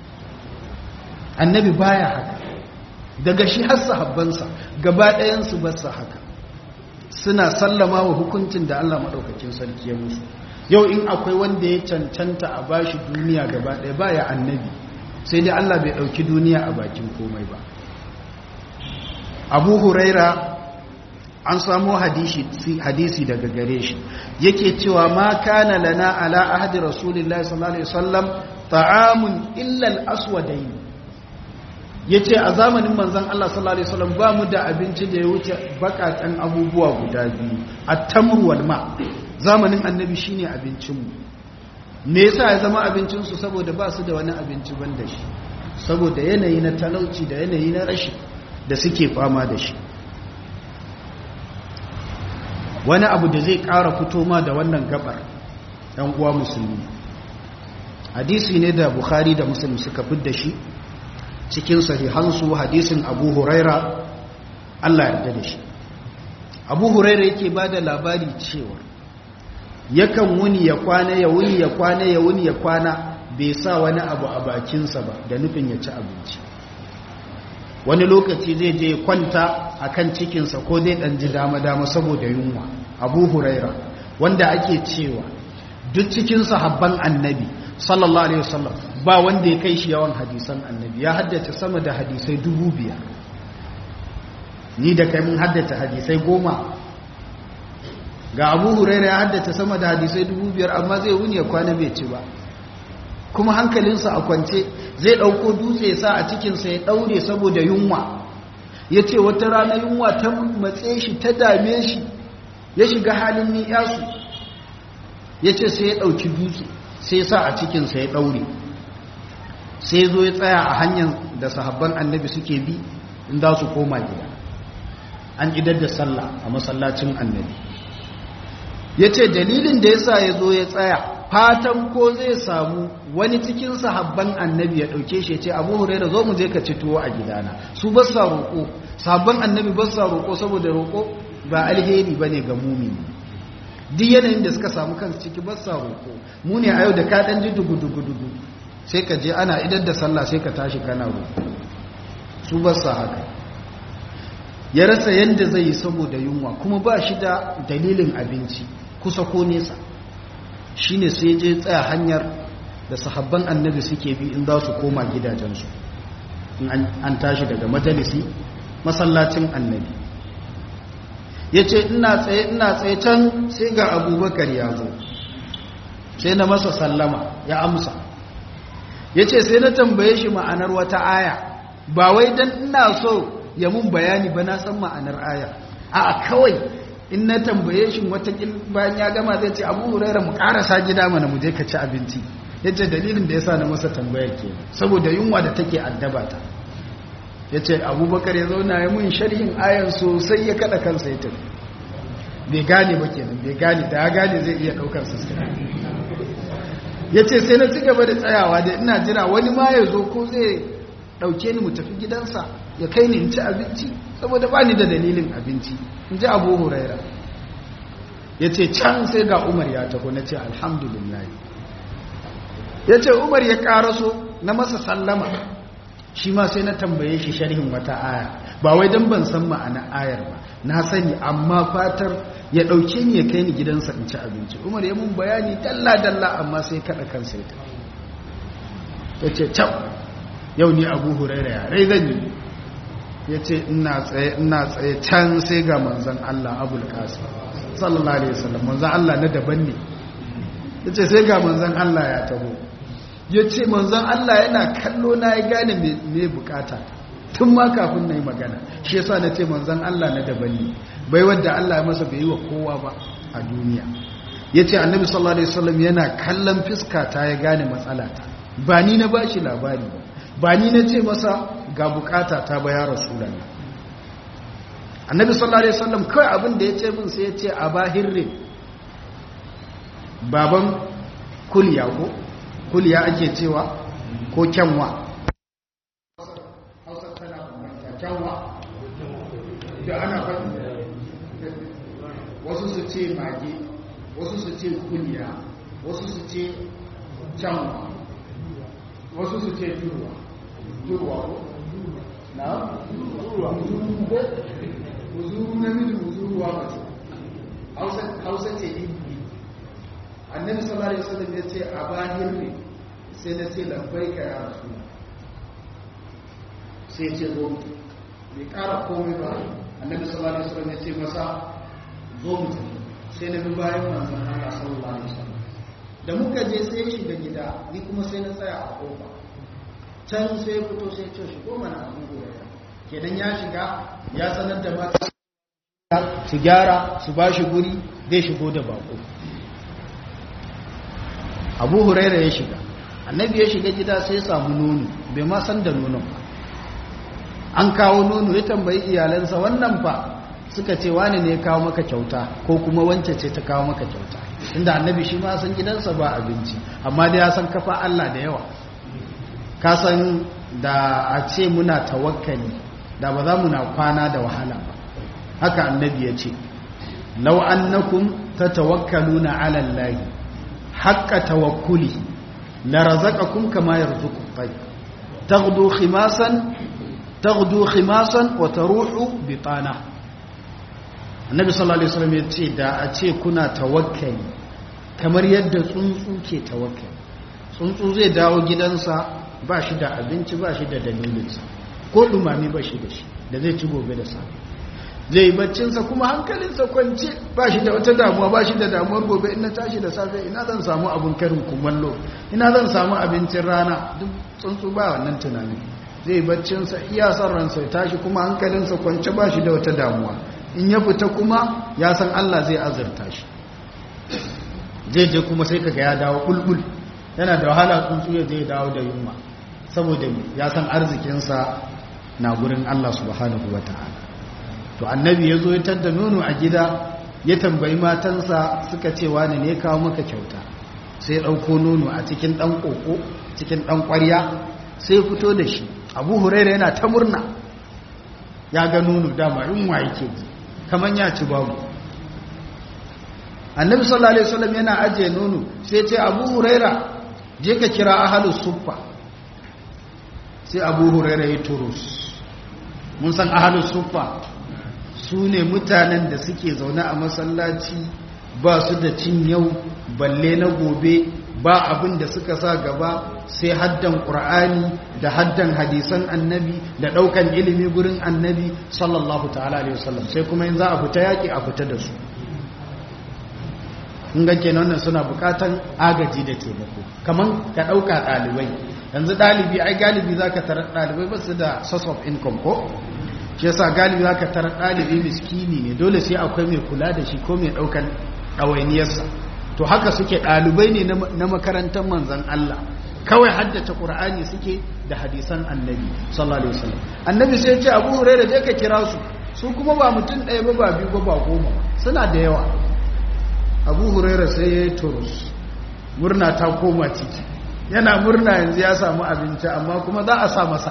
annabi baya haka daga shi har sahabbansa gaba ɗayansu ba su haka suna sallama wa hukuncin da Allah maɗaukakin sarki ya musu yau in akwai wanda ya cancanta a bashi duniya gaba ɗaya baya annabi sai dai Allah bai ɗauki duniya a bakin komai ba abu huraira an samu hadisi daga gare shi yake cewa ma kana lana ala ahdi rasulillahi sallallahu alaihi wasallam ta'amun illa al-aswadayn yace a zamanin manzon Allah sallallahu alaihi wasallam ba mu da abinci da ya wuce bakatan abubuwa guda biyu at-tamr wal ma zamanin annabi shine abincin mu me yasa ya zama abincin su saboda ba su da wani abinci banda shi saboda yanayi na talauci da yanayi na rashi da suke fama da shi wani abu da zai ƙara fito ma da wannan gabar ɗan uwa musulmi hadisi ne da bukhari da muslim suka da shi cikin sahihansu hadisin abu huraira allah yarda da shi abu huraira yake ba da labari cewa yakan wuni ya kwana ya wuni ya kwana ya wuni ya kwana bai sa wani abu a bakinsa ba da nufin ya ci abinci wani lokaci zai je kwanta a kan cikinsa ko zai ɗan ji dama-dama saboda yunwa abu huraira wanda ake cewa duk cikin sahabban annabi sallallahu alaihi wasallam ba wanda ya kai shi yawan hadisan annabi ya haddace sama da hadisai dubu biyar ni da kai mun haddace hadisai goma ga abu huraira ya haddace sama da hadisai dubu biyar amma zai wuni ya kwana bai ci ba kuma hankalinsa a kwance zai ɗauko dutse ya sa a cikinsa ya ɗaure saboda yunwa ya ce wata rana yunwa ta matse shi ta dame shi ya shiga halin ni'yasu ya ce sai ya ɗauki dutse sai ya sa a cikinsa ya ɗaure sai ya zo ya tsaya a hanyar da sahabban annabi suke bi in za su koma gida an idar da sallah a masallacin annabi ya ce dalilin da ya sa ya zo ya tsaya fatan ko zai samu wani cikin sahabban annabi ya dauke shi ce abu huraira zo mu je ka ci tuwo a gidana su ba sa roƙo sahabban annabi ba sa roƙo saboda roƙo ba alheri ba ne ga mumini duk yanayin da suka samu kansu ciki ba sa roƙo mu ne a yau da ka ɗan ji dugu-dugu-dugu sai ka je ana idan da sallah sai ka tashi kana roƙo su ba sa haka ya rasa yadda zai yi saboda yunwa kuma ba shi da dalilin abinci kusa ko nesa shine sai je tsaya hanyar da sahabban annabi suke bi in za su koma gidajensu in an tashi daga majalisi masallacin annabi ya ce ina tsaye ina tsaye can sai ga abubakar ya zo sai na masa sallama ya amsa ya ce sai na tambaye shi ma'anar wata aya ba wai don ina so ya mun bayani ba na san ma'anar aya a kawai in na tambaye shi watakil bayan ya gama zai ce abu hurairar mu karasa gida mana mu je ka ci abinci ya ce dalilin da ya sa na masa tambayar ke saboda yunwa da take addaba ta ya ce abubakar ya zauna ya mun sharhin ayan sosai ya kada kansa ya tafi bai gane ba kenan bai gane da ya gane zai iya daukar su ya ce sai na ci gaba da tsayawa da ina jira wani ma ya zo ko zai dauke ni mu tafi gidansa ya kai ni in ci abinci saboda ba ni da dalilin abinci in ji abu huraira ya ce can sai ga umar ya taho na ce alhamdulillah ya ce umar ya karaso na masa sallama shi ma sai na tambaye shi sharhin wata aya ba wai don ban san ma'ana ayar ba na sani amma fatar ya ɗauke ni ya kai ni gidansa in ci abinci umar ya mun bayani dalla-dalla amma sai kaɗa kansa ya tafi ya ce can yau ni abu huraira ya rai zan yi ya ce ina tsaye can sai ga manzan Allah abul kasu sallallahu alaihi wasallam manzan Allah na daban ne ya ce sai ga manzan Allah ya taho ya ce manzan Allah yana kallo na ya gane me bukata tun ma kafin na yi magana shi yasa na ce manzan Allah na daban ne bai wadda Allah ya masa bai yi wa kowa ba a duniya ya ce annabi sallallahu alaihi wasallam yana kallon fiskata ya gane matsalata ba ni na bashi labari ba ba ni na ce masa ga bukata ta baya rasulallah annabi sallallahu alaihi wasallam kawai abin da ya ce min sai ya ce a bahirre baban kulya ko kulya ake cewa ko kyanwa kyanwa da ana faɗi wasu su ce mage wasu su ce kulya wasu su ce kyanwa wasu su ce turwa turwa ko na turwa muzuru ko muzuru namiji muzuruwa mace hausa ce ibi annabi sallallahu alaihi wasallam ya ce a bahir ne sai na ce labbai ka ya rasu sai ce zo bai ƙara komai ba annabi sallallahu alaihi wasallam ya ce masa zo mu tafi sai na bi bayan manzon Allah sallallahu alaihi wasallam da muka je sai ya shiga gida ni kuma sai na tsaya a kofa can sai fito sai ce shigo mana abu huraira kenan ya shiga ya sanar da mata su gyara su ba shi guri zai shigo da bako abu huraira ya shiga annabi ya shiga gida sai samu nono bai ma san da nonon ba an kawo nono ya tambayi iyalansa wannan fa suka ce wani ne ya kawo maka kyauta ko kuma wance ce ta kawo maka kyauta inda annabi shi ma san gidansa ba abinci amma da ya san kafa Allah da yawa ka san da a ce muna tawakkali da ba za mu na kwana da wahala ba haka annabi ya ce law annakum tatawakkaluna ala allahi haqqa tawakkuli la razaqakum kama yarzuqu at-tayr taghdu khimasan taghdu khimasan wa taruhu bitana annabi sallallahu alaihi wasallam ya ce da a ce kuna tawakkali kamar yadda tsuntsu ke tawakkali tsuntsu zai dawo gidansa ba shi da abinci ba shi da dalilinsa ko dumami ba shi da shi da zai ci gobe da safe zai baccinsa kuma hankalinsa kwance ba shi da wata damuwa ba shi da damuwar gobe ina tashi da safe ina zan samu abin karin kumallo ina zan samu abincin rana duk tsuntsu ba wannan tunani zai baccinsa iya son ransa ya tashi kuma hankalinsa kwance ba shi da wata damuwa in ya fita kuma ya san Allah zai azurta shi zai je kuma sai kaga ya dawo bulbul yana da wahala tsuntsu ya je dawo da yunwa saboda ya san arzikinsa na gurin Allah subhanahu wata'ala to annabi ya zo ya tadda nono a gida ya tambayi matansa suka ce wani ne kawo maka kyauta sai ɗauko nono a cikin ɗan ƙoƙo cikin ɗan ƙwarya sai fito da shi abu huraira yana ta murna ya ga nono dama yunwa yake ji kamar ya ci babu annabi sallallahu alaihi wasallam yana ajiye nono sai ce abu huraira je ka kira ahalus suffa sai abu huraira ya turus mun san ahalus suffa su ne mutanen da suke zaune a masallaci ba su da cin yau balle na gobe ba abin da suka sa gaba sai haddan ƙur'ani da haddan hadisan annabi da ɗaukan ilimi gurin annabi sallallahu ta'ala alaihi wasallam sai kuma in za a fita yaƙi a fita da su in ga kenan wannan suna buƙatan agaji da taimako kaman ka ɗauka ɗalibai yanzu ɗalibi ai galibi za ka tarar ɗalibai ba su da source of income ko shi yasa galibi za ka tarar ɗalibi miskini ne dole sai akwai mai kula da shi ko mai ɗaukan ɗawainiyarsa to haka suke ɗalibai ne na makarantar manzan Allah kawai haddace ƙur'ani suke da hadisan annabi sallallahu alaihi wasallam annabi sai ya ce abu hurairah je ka kira su su kuma ba mutum ɗaya ba ba biyu ba ba goma suna da yawa abu hurairah sai ya yi turus murna ta koma ciki yana murna yanzu ya samu abinci amma kuma za a sa masa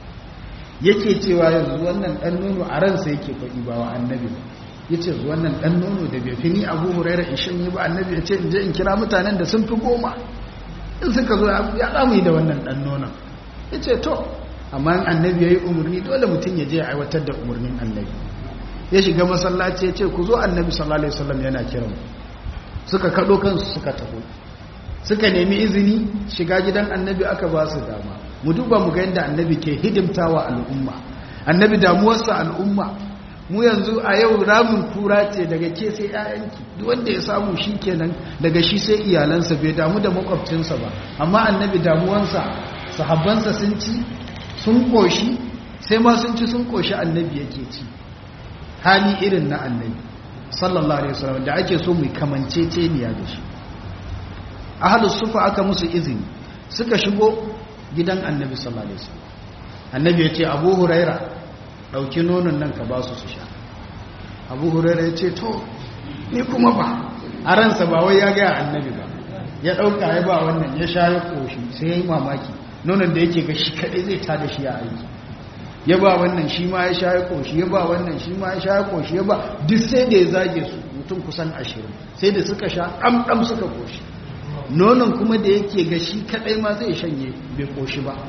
yake cewa yanzu wannan ɗan nono a ransa yake faɗi ba wa annabi ba ya ce wannan ɗan nono da bai fi ni abu huraira in shan yi ba annabi ya ce in je in kira mutanen da sun fi goma in suka zo ya damu yi da wannan ɗan nonon ya ce to amma in annabi ya yi umarni dole mutum ya je ya aiwatar da umarnin annabi ya shiga masallaci ya ce ku zo annabi sallallahu alaihi wasallam yana kiran suka kaɗo kansu suka taho suka nemi izini shiga gidan annabi aka ba su dama mu duba mu ga yadda annabi ke hidimtawa al'umma annabi damuwarsa al'umma mu yanzu a yau ramin kura ce daga ke sai ƴaƴanki duk wanda ya samu shi kenan daga shi sai iyalansa bai damu da makwabcinsa ba amma annabi damuwansa sahabbansa sun ci sun koshi sai ma sun ci sun koshi annabi yake ci hali irin na annabi sallallahu alaihi wasallam da ake so mu kamanceceniya da shi ahlus sufa aka musu izini suka shigo gidan annabi sallallahu alaihi wasallam annabi ya ce abu huraira ɗauki nonon nan ka ba su su sha abu huraira ya ce to ni kuma ba a ransa ba wai ya gaya annabi ba ya ɗauka ya ba wannan ya sha ya ƙoshi sai ya yi mamaki nonon da yake ga shi kaɗai zai ta da shi a aiki ya ba wannan shi ma ya sha ya ƙoshi ya ba wannan shi ma ya sha ya ƙoshi ya ba duk sai da ya zage su mutum kusan ashirin sai da suka sha ɗamɗam suka ƙoshi nonon kuma da yake ga shi kaɗai ma zai shanye bai ƙoshi ba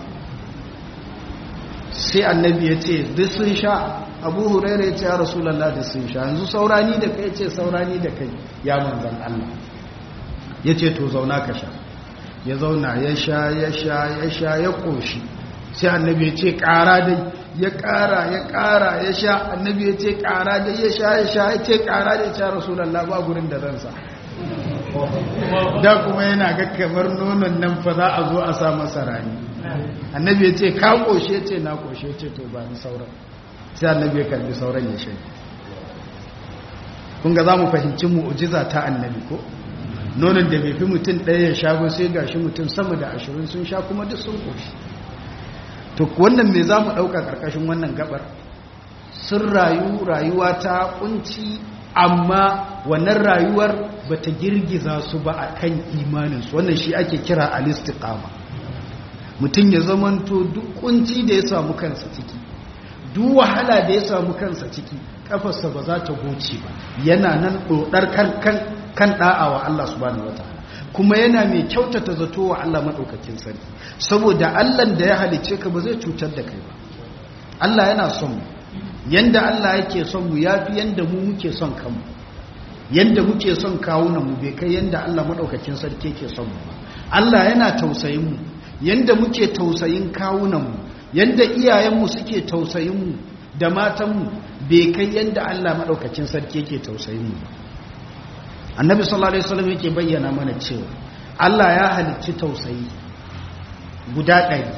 sai annabi ya ce duk sun sha abu hurairu ya ce ya rasulallah duk sun sha yanzu saurani da kai ce saurani da kai ya manzan Allah ya ce to zauna ka sha ya zauna ya sha ya sha ya sha ya ƙoshi sai annabi ya ce ƙara dai ya ƙara ya ƙara ya sha annabi ya ce ƙara dai ya sha ya sha ya ce ƙara dai ya sha rasulallah ba gurin da zan sa da kuma yana ga kamar nonon nan fa za a zo a sa masa rani annabi ya ce ka ƙoshe ce na ƙoshe ce to ba ni sauran sai annabi ya kalli sauran ya shi kun ga za mu fahimci mu'ujiza ta annabi ko nonon da bai fi mutum ɗaya ya sha ba sai gashi mutum sama da ashirin sun sha kuma duk sun ƙoshi to wannan me za mu ɗauka ƙarƙashin wannan gabar sun rayu rayuwa ta ƙunci amma wannan rayuwar ba ta girgiza su ba a kan imaninsu wannan shi ake kira alistiƙama mutum ya zamanto duk ƙunci da ya samu kansa ciki duk wahala da ya samu kansa ciki kafarsa ba za ta goce ba yana nan ɗoɗar kan ɗa'a wa Allah subhanahu wataala kuma yana mai kyautata zato wa Allah maɗaukakin sarki saboda Allah da ya halice ka ba zai cutar da kai ba Allah yana son mu yanda Allah yake son mu yafi yanda mu muke son kanmu yanda muke son kawunan mu bai kai yanda Allah maɗaukakin sarki yake son mu ba Allah yana tausayin mu yanda muke tausayin kawunan mu yanda iyayenmu suke tausayin mu da matanmu bai kai yanda Allah maɗaukakin sarki yake tausayin mu ba annabi sallallahu alaihi wasallam yake bayyana mana cewa Allah ya halicci tausayi guda ɗari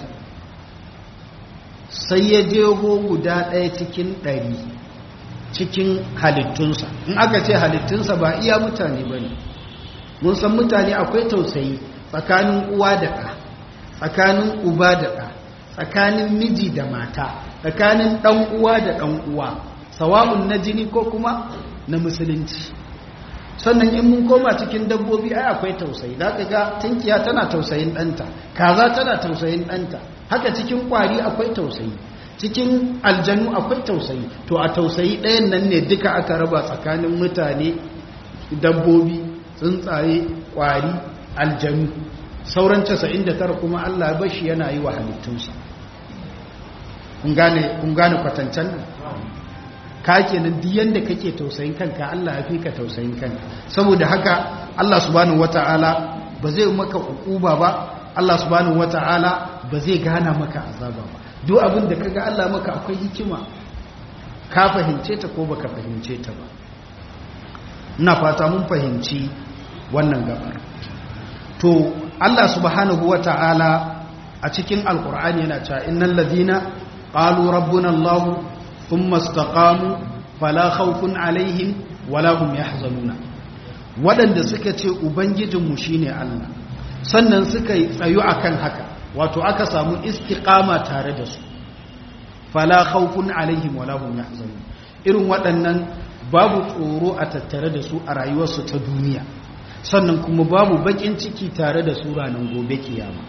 sai ya jeho guda ɗaya cikin ɗari cikin halittunsa in aka ce halittunsa ba iya mutane ba ne mun san mutane akwai tausayi tsakanin uwa da ɗa tsakanin uba da ɗa tsakanin miji da mata tsakanin ɗan uwa da ɗan uwa sawa'un na jini ko kuma na musulunci sannan in mun koma cikin dabbobi ai akwai tausayi za ka ga tunkiya tana tausayin ɗanta kaza tana tausayin ɗanta haka cikin ƙwari akwai tausayi cikin aljanu akwai tausayi to a tausayi ɗayan nan ne duka aka raba tsakanin mutane dabbobi tsuntsaye ƙwari aljanu sauran 99 kuma allah bashi yana yi wa halittunsa kun gane kwatancan nan ka kenan duk yanda kake tausayin kanka Allah ya fi ka tausayin kanka saboda haka Allah subhanahu wataala ba zai maka ukuba ba Allah subhanahu wataala ba zai gana maka azaba ba duk abin da kaga Allah maka akwai hikima ka fahimce ta ko baka fahimce ta ba ina fata mun fahimci wannan gabar to Allah subhanahu wataala a cikin alqur'ani yana cewa innal ladina qalu rabbuna Allah ثم استقاموا فلا خوف عليهم ولا هم يحزنون waɗanda suka ce ubangijinmu shine Allah sannan suka tsayu akan haka wato aka samu istiqama tare da su fala khawfun alaihim wala hum yahzanun irin waɗannan babu tsoro a tattare da su a rayuwarsu ta duniya sannan kuma babu bakin ciki tare da su ranar gobe kiyama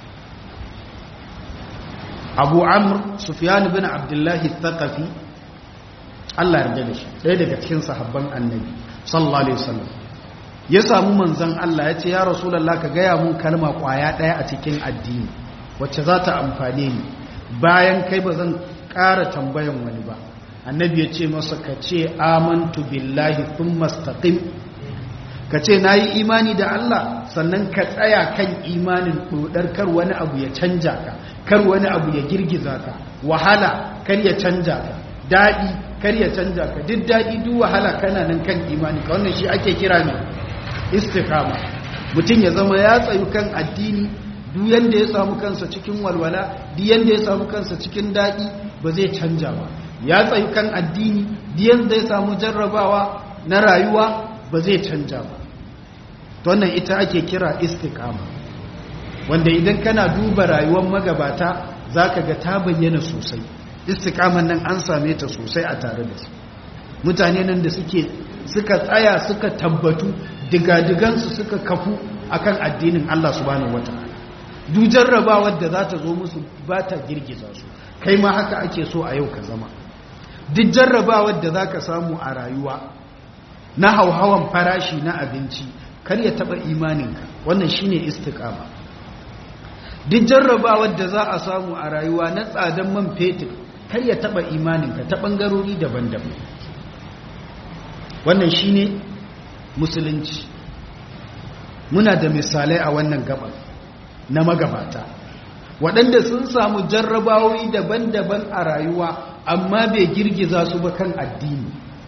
abu amr sufyan bin abdullahi thaqafi Allah yarda da shi ɗaya daga cikin sahabban annabi sallallahu alaihi wasallam ya samu manzon Allah ya ce ya rasulullah ka gaya mun kalma kwaya ɗaya a cikin addini wacce za ta amfane ni bayan kai ba zan ƙara tambayan wani ba annabi ya ce masa ka ce amantu billahi thumma istaqim ka ce na yi imani da Allah sannan ka tsaya kan imanin ɗodar kar wani abu ya canja ka kar wani abu ya girgiza ka wahala kar ya canja ka daɗi kar ya canja ka duk daɗi duk wahala kana nan kan imani ka wannan shi ake kira ne istikama mutum ya zama ya tsayu kan addini duk yanda ya samu kansa cikin walwala duk yanda ya samu kansa cikin daɗi ba zai canja ba ya tsayu kan addini duk yanda ya samu jarrabawa na rayuwa ba zai canja ba wannan ita ake kira istikama wanda idan kana duba rayuwar magabata zaka ga ta bayyana sosai istikaman nan an same ta sosai a tare da su mutane nan da suke suka tsaya suka tabbatu digadigansu suka kafu akan addinin Allah subhanahu wataala duk jarrabawar da za ta zo musu ba ta girgiza su kai ma haka ake so a yau ka zama duk jarrabawar da za ka samu a rayuwa na hauhawan farashi na abinci kar ya taba imaninka wannan shine istiqama duk jarrabawar da za a samu a rayuwa na tsadan man fetur kar ya taba imaninka ta bangarori daban-daban wannan shine musulunci muna da misalai a wannan gaba na magabata waɗanda sun samu jarrabawoyi daban-daban a rayuwa amma bai girgiza su ba kan addini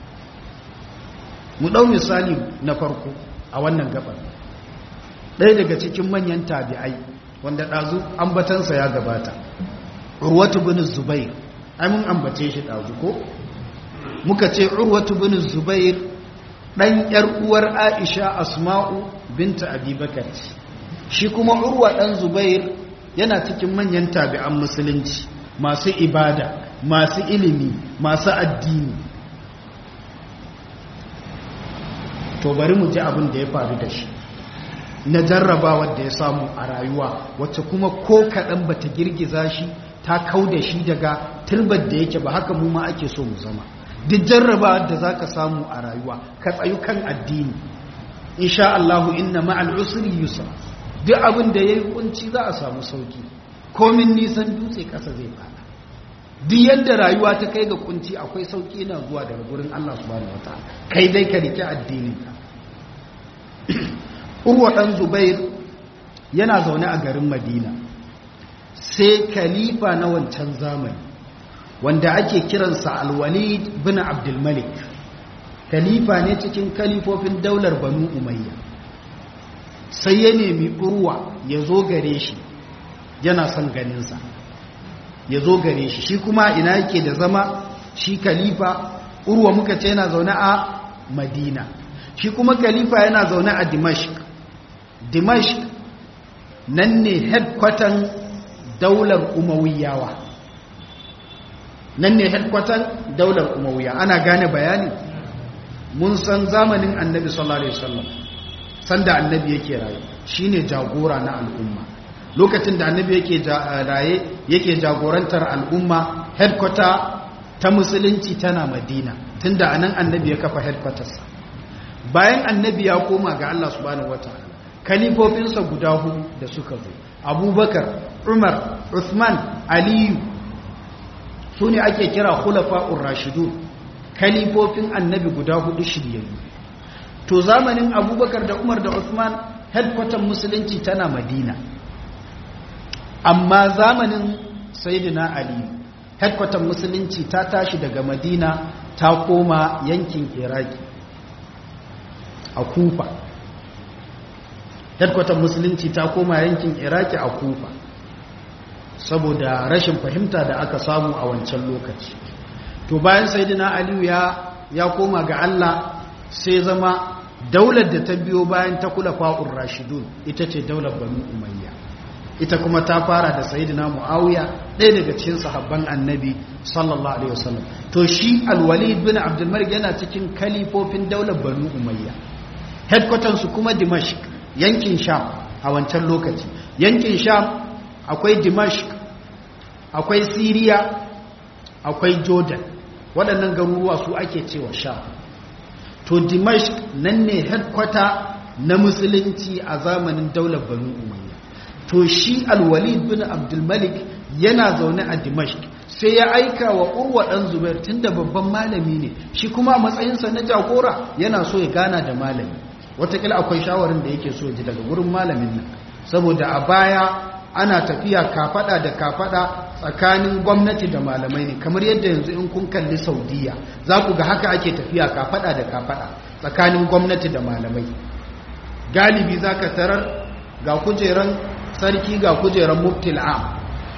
mu ɗau misali na farko a wannan gabar ɗaya daga cikin manyan tabi'ai wanda ɗazu ambatansa ya gabata urwatu bin zubair ai mun ambace shi ɗazu ko muka ce urwatu bin zubair ɗan ‘yar uwar aisha asma'u binta abubakar shi kuma urwa ɗan zubair yana cikin manyan tabi'an musulunci masu ibada masu ilimi masu addini to bari mu ji abin da ya faru da shi na jarrabawar da ya samu a rayuwa wacce kuma ko kaɗan ba ta girgiza shi ta kau da shi daga turbar da yake ba haka mu ma ake so mu zama duk jarrabawar da za ka samu a rayuwa ka tsayu kan addini insha Allahu inna ma'al usri yusra duk abin da yayi kunci za a samu sauki komin nisan dutse ƙasa zai fada duk yadda rayuwa ta kai ga kunci akwai sauki na zuwa daga gurin Allah subhanahu wataala kai dai ka rike addinin ka Urwa dan Zubair yana zaune a garin Madina sai khalifa na wancan zamani wanda ake kiransa Al-Walid bin Abdul Malik khalifa ne cikin kalifofin daular Banu Umayya sai ya nemi Urwa ya zo gare shi yana son ganinsa ya zo gare shi shi kuma ina yake da zama shi khalifa urwa muka ce yana zaune a madina shi kuma khalifa yana zaune a dimashq dimashq nan ne headquarter daular umawiyawa nan ne headquarter daular umawiya ana gane bayani mun san zamanin annabi sallallahu alaihi wasallam sanda annabi yake rayu shine jagora na al'umma lokacin da annabi yake raye yake jagorantar al'umma headquarter ta musulunci tana madina tunda anan annabi ya kafa headquarters bayan annabi ya koma ga Allah subhanahu wataala kalifofinsa guda hudu da suka zo abubakar umar uthman aliyu su ne ake kira khulafa'ur rashidun kalifofin annabi guda hudu shiryayyu to zamanin abubakar da umar da uthman headquarter musulunci tana madina amma zamanin sayyidina ali headquarter musulunci ta tashi daga madina ta koma yankin iraki a kufa headquarter musulunci ta koma yankin iraki a kufa saboda rashin fahimta da aka samu a wancan lokaci to bayan sayyidina aliyu ya ya koma ga Allah sai zama daular da ta biyo bayan ta kula fa'ur rashidun ita ce daular banu umayya ita kuma ta fara da sayidina muawiya ɗaya daga cikin sahabban annabi sallallahu alaihi wasallam to shi alwalid bin abdul malik yana cikin kalifofin daular banu umayya headquarters su kuma dimashq yankin sham a wancan lokaci yankin sham akwai dimashq akwai syria akwai jordan waɗannan garuruwa su ake cewa sham to dimashq nan ne headquarter na musulunci a zamanin daular banu umayya to shi alwalid bin abdulmalik yana zaune a dimashq sai ya aika wa urwa dan zubair tunda babban malami ne shi kuma matsayinsa na jagora yana so ya gana da malami watakila akwai shawarin da yake so ji daga gurin malamin nan saboda a baya ana tafiya kafada da kafada tsakanin gwamnati da malamai ne kamar yadda yanzu in kun kalli saudiya za ku ga haka ake tafiya kafada da kafada tsakanin gwamnati da malamai galibi za ka tarar ga kujeran sarki ga kujeran muftil am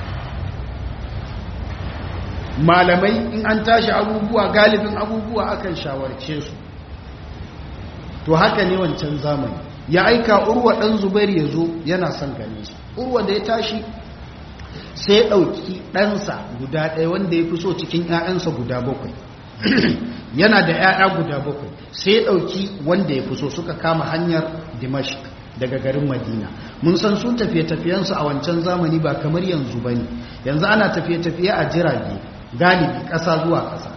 malamai in an tashi abubuwa galibin abubuwa akan shawarce su to haka ne wancan zamani ya aika urwa ɗan zubair ya zo yana son gane su urwa da ya tashi sai ya ɗauki ɗansa guda ɗaya wanda ya fi so cikin 'ya'yansa guda bakwai yana da 'ya'ya guda bakwai sai ya ɗauki wanda ya fi so suka kama hanyar dimashq daga garin madina mun san su tafiye-tafiyensu a wancan zamani ba kamar yanzu ba ne yanzu ana tafiye-tafiye a jirage galibi ƙasa zuwa ƙasa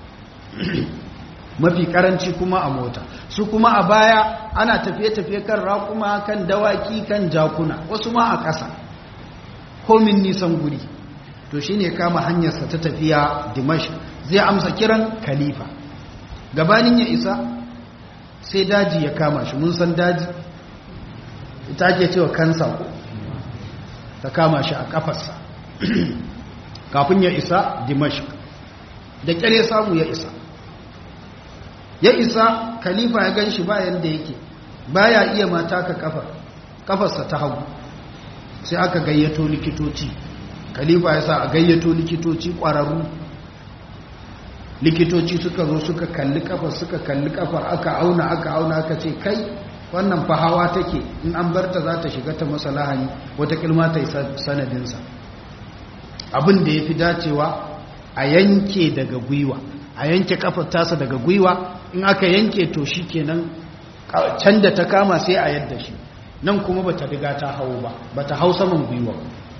mafi karanci kuma a mota su kuma a baya ana tafiye-tafiye kan raƙuma kan dawaki kan jakuna wasu ma a ƙasa komin nisan guri to shi ne kama hanyarsa ta tafiya dimash zai amsa kiran khalifa gabanin ya isa sai daji ya kama shi mun san daji ita ake cewa kansa ko ta kama shi a kafarsa kafin ya isa dimashq da kyare samu ya isa ya isa khalifa ya gan shi bayan da yake baya iya mata ka kafar kafarsa ta hagu sai aka gayyato likitoci khalifa ya sa a gayyato likitoci ƙwararru likitoci suka zo suka kalli kafar suka kalli kafar aka auna aka auna aka ce kai wannan fahawa take in an barta za ta shiga ta masa lahani wata kilma ta yi sanadinsa abin da ya fi dacewa a yanke daga gwiwa a yanke kafar tasa daga gwiwa in aka yanke to shi kenan can da ta kama sai a yadda shi nan kuma ba ta riga ta hau ba ba ta hau saman gwiwa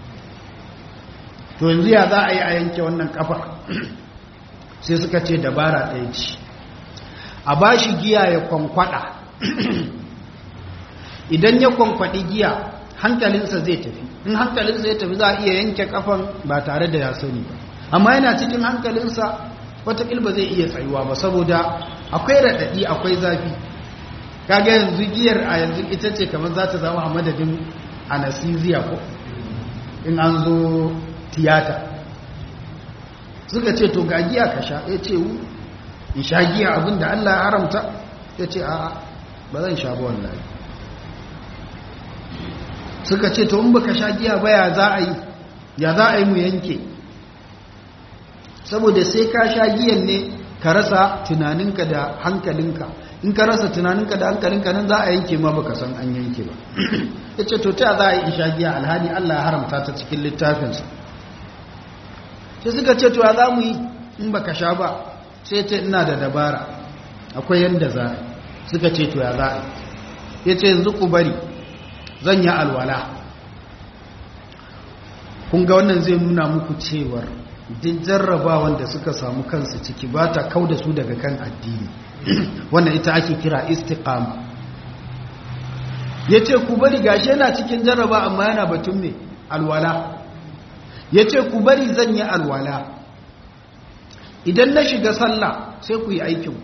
to yanzu ya za a yi a yanke wannan kafar sai suka ce dabara ɗaya ce a ba shi giya ya kwankwada idan ya kwankwaɗi giya hankalinsa zai tafi in hankalinsa ya tafi za a iya yanke kafan ba tare da ya sani ba amma yana cikin hankalinsa watakil ba zai iya tsayuwa ba saboda akwai raɗaɗi akwai zafi kaga yanzu giyar a yanzu ita ce kamar za ta zama a madadin anesthesia ko in an zo tiyata suka ce to ga giya ka sha ya ce in sha giya abinda Allah ya haramta ya ce a ba zan sha ba wallahi suka ce to in baka sha giya ba ya za a yi ya za a yi mu yanke saboda sai ka sha giyan ne ka rasa tunaninka da hankalinka in ka rasa tunaninka da hankalinka nan za a yanke ma baka san an yanke ba ya ce to ta za a yi in sha giya alhali Allah ya haramta ta cikin littafinsa sai suka ce to ya za mu yi in baka sha ba sai ce ina da dabara akwai yanda za suka ce to ya za a ya ce yanzu ku bari zan yi alwala kun ga wannan zai nuna muku cewar duk jarrabawan da suka samu kansu ciki ba ta kau da su daga kan addini wannan ita ake kira istiqama ya ce ku bari gashi yana cikin jarraba amma yana batun ne alwala ya ce ku bari zan yi alwala idan na shiga sallah sai ku yi aikin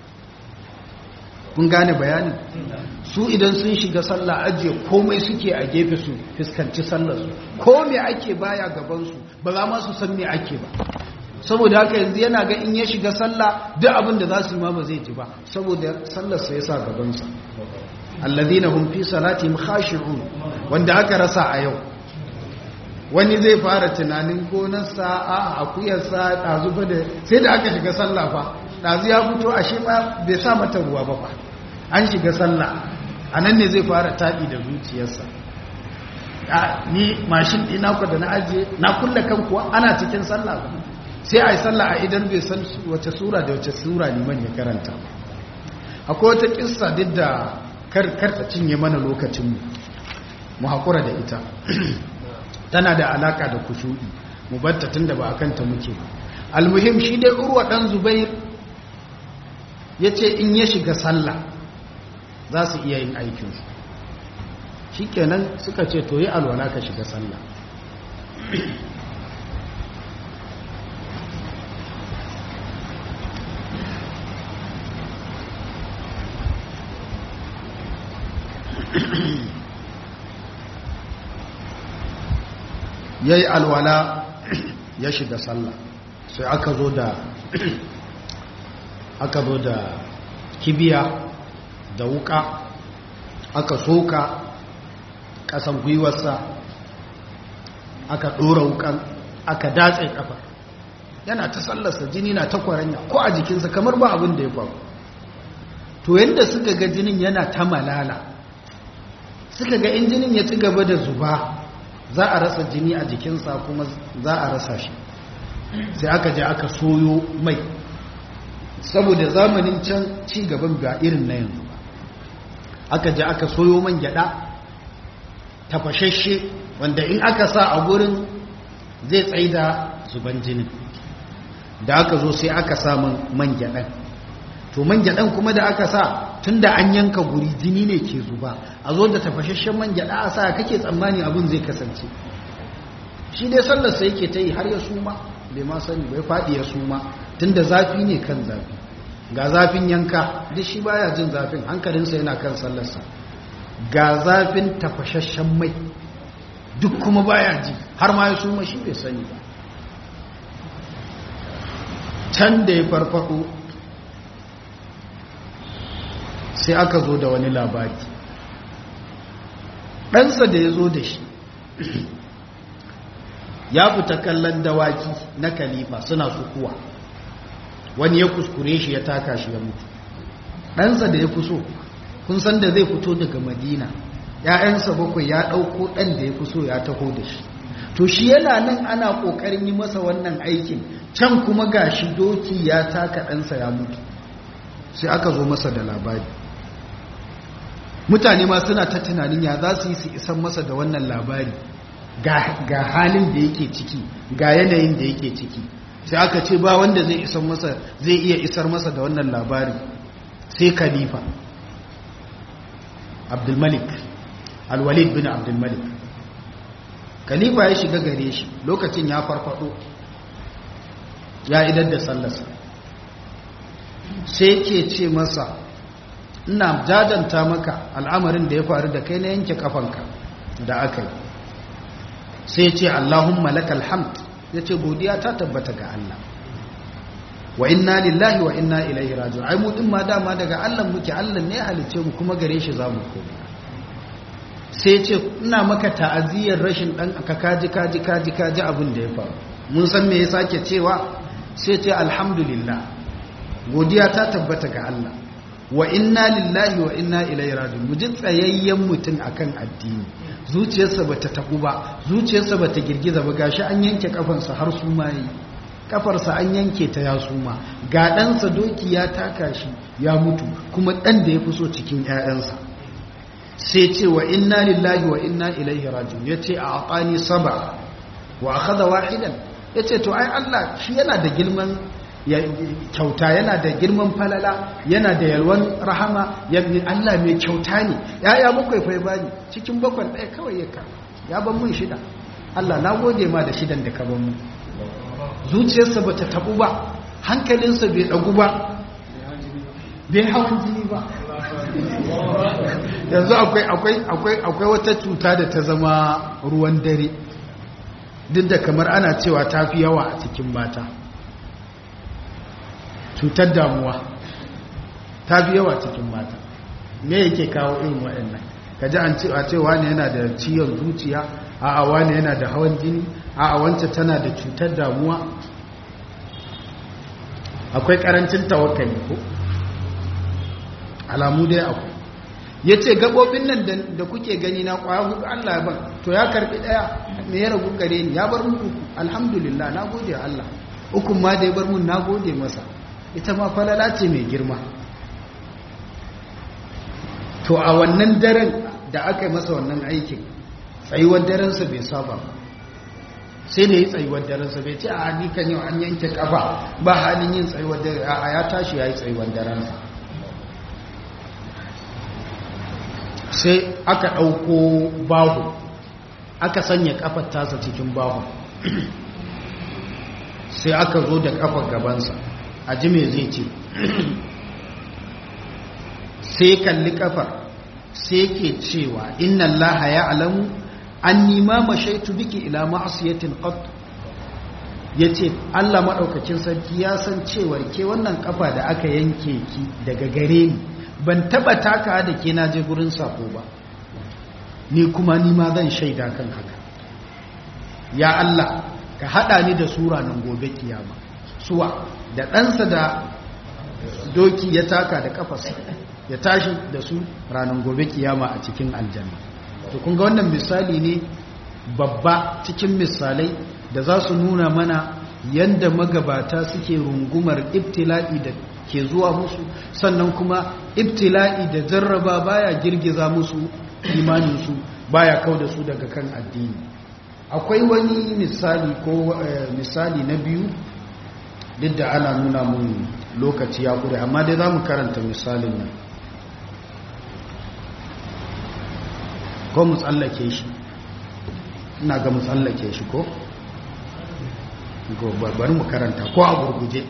kun gane bayanin su idan sun shiga sallah ajiye komai suke a gefe su fuskanci sallarsu ko me ake baya gabansu ba za ma su san me ake ba saboda haka yanzu yana ga in ya shiga sallah duk abin da za su yi ma ba zai ji ba saboda sallarsa ya sa gabansa alladhina hum fi salatihim khashi'un wanda aka rasa a yau wani zai fara tunanin gonarsa a akuyarsa ɗazu fa da sai da aka shiga sallah fa ɗazu ya fito a shi ma bai sa mata ruwa ba fa an shiga sallah a nan ne zai fara taɗi da zuciyarsa ni mashin ɗina ku da na ajiye na kulle kan kuwa ana cikin sallah sai a yi sallah a idan bai san wace sura da wace sura liman ya karanta akwai wata kissa duk da karta cinye mana lokacinmu mu haƙura da ita tana da alaka da kushu'i mu batta tunda ba akan ta muke almuhim shi dai urwa dan zubair yace in ya shiga sallah za su iya yin aikin su shikenan suka ce to yi alwala ka shiga sallah ya yi alwala ya shiga sallah sai aka zo da aka zo da kibiya da wuka aka soka kasan gwiwarsa aka ɗora wukan aka datse kafa yana ta sallarsa jini na ta kwaranya ko a jikinsa kamar ba abin da ya faru to yadda suka ga jinin yana ta malala suka ga in jinin ya ci gaba da zuba za a rasa jini a jikinsa kuma za a rasa shi sai aka je aka soyo mai saboda zamanin can ci gaban ba irin na yanzu ba aka je aka soyo man gyada tafashashe wanda in aka sa a gurin zai tsaida zuban jinin da aka zo sai aka sa man gyadan to man gyadan kuma da aka sa tunda an yanka guri jini ne ke zuba a zo da tafashashen man gyada a sa kake tsammani abin zai kasance shi dai sallarsa yake ta yi har ya suma bai ma sani bai faɗi ya suma tunda zafi ne kan zafi ga zafin yanka duk shi baya jin zafin hankalinsa yana kan sallarsa ga zafin tafashashen mai duk kuma baya ji har ma ya suma shi bai sani ba can da ya farfado sai aka zo da wani labari ɗansa da ya zo da shi ya fita kallon dawaki na kalifa suna sukuwa wani ya kuskure shi ya taka shi ya mutu ɗansa da ya fi so kun san da zai fito daga madina ‘ya'yansa bakwai ya ɗauko ɗan da ya fi so ya taho da shi to shi yana nan ana ƙoƙarin yi masa wannan aikin can kuma ga shi doki ya taka ɗansa ya mutu sai aka zo masa da labari mutane ma suna ta tunanin ya za su yi su isan masa da wannan labari ga halin da yake ciki ga yanayin da yake ciki sai aka ce ba wanda zai isar masa zai iya isar masa da wannan labari sai khalifa abdulmalik alwalid bin abdulmalik khalifa ya shiga gare shi lokacin ya farfado ya idar da sallarsa sai ke ce masa ina jajanta maka al'amarin da ya faru da kai na yanke kafanka da aka yi sai ce allahumma lakal hamd ya ce godiya ta tabbata ga Allah wa inna lillahi wa inna ilaihi raji'un ai mu din ma dama daga Allah muke Allah ne halice mu kuma gare shi zamu koma sai ce ina maka ta'aziyar rashin dan ka kaji kaji kaji kaji abin da ya faru mun san me ya sake cewa sai ce alhamdulillah godiya ta tabbata ga Allah wa inna lillahi wa inna ilaihi raji'un mu ji tsayayyen mutum akan addini zuciyarsa bata tabu ba zuciyarsa bata girgiza ba gashi an yanke kafansa har su mai kafarsa an yanke ta ya suma ga ɗansa doki ya taka shi ya mutu kuma ɗan da ya fi so cikin 'ya'yansa sai ce wa inna lillahi wa inna ilaihi rajiun ya ce a aƙani saba wa a kaza wahidan ya ce to ai Allah shi yana da girman kyauta yana da girman falala yana da yalwan rahama Allah mai kyauta ne ya'ya bakwai fai bani cikin bakwai ɗaya kawai ya ka ya ban mun shida Allah na gode ma da shidan da ka ban mu zuciyarsa ba ta tabu ba hankalinsa bai ɗagu ba bai hawan jini ba yanzu akwai wata cuta da ta zama ruwan dare duk da kamar ana cewa ta fi yawa a cikin mata cutar damuwa ta fi yawa cikin mata me yake kawo irin waɗannan kaji an cewa cewa ne yana da ciwon zuciya a'a wani yana da hawan jini a'a wance tana da cutar damuwa akwai karancin tawakkali ko alamu dai akwai ya ce gaɓoɓin nan da kuke gani na ƙwaya hudu Allah ya ban to ya karɓi ɗaya me ya ragu gare ni ya bar mun uku alhamdulillah na gode Allah ukun ma da ya bar mun na gode masa ita ma falala ce mai girma to a wannan daren da aka yi masa wannan aikin tsayuwar darensa bai saba ba sai da yi tsayuwar darensa bai ce a hadikan yau an yanke kafa ba halin yin tsayuwar dare a ya tashi ya yi tsayuwar darensa sai aka ɗauko bahu aka sanya kafar tasa cikin bahu sai aka zo da kafar gabansa a ji me zai ce sai kalli kafar sai ke cewa inna allaha ya alamu an nima mashaitu biki ila ma'asiyatin qat yace Allah madaukakin sarki ya san cewar ke wannan kafa da aka yanke ki daga gare ni ban taba taka da ke naje gurin sako ba ni kuma ni ma zan shaida kan haka ya Allah ka hada ni da sura nan gobe kiyama suwa da ɗansa da doki ya taka da kafarsa ya tashi da su ranar gobe kiyama a cikin aljanna to kun ga wannan misali ne babba cikin misalai da za su nuna mana yanda magabata suke rungumar ibtila'i da ke zuwa musu sannan kuma ibtila'i da jarraba baya girgiza musu imaninsu baya kau da su daga kan addini akwai wani misali ko misali na biyu duk da ana nuna mun lokaci ya kure amma dai za mu karanta misalin nan ko mu tsallake shi ina ga mu tsallake shi ko bari mu karanta ko a gurguje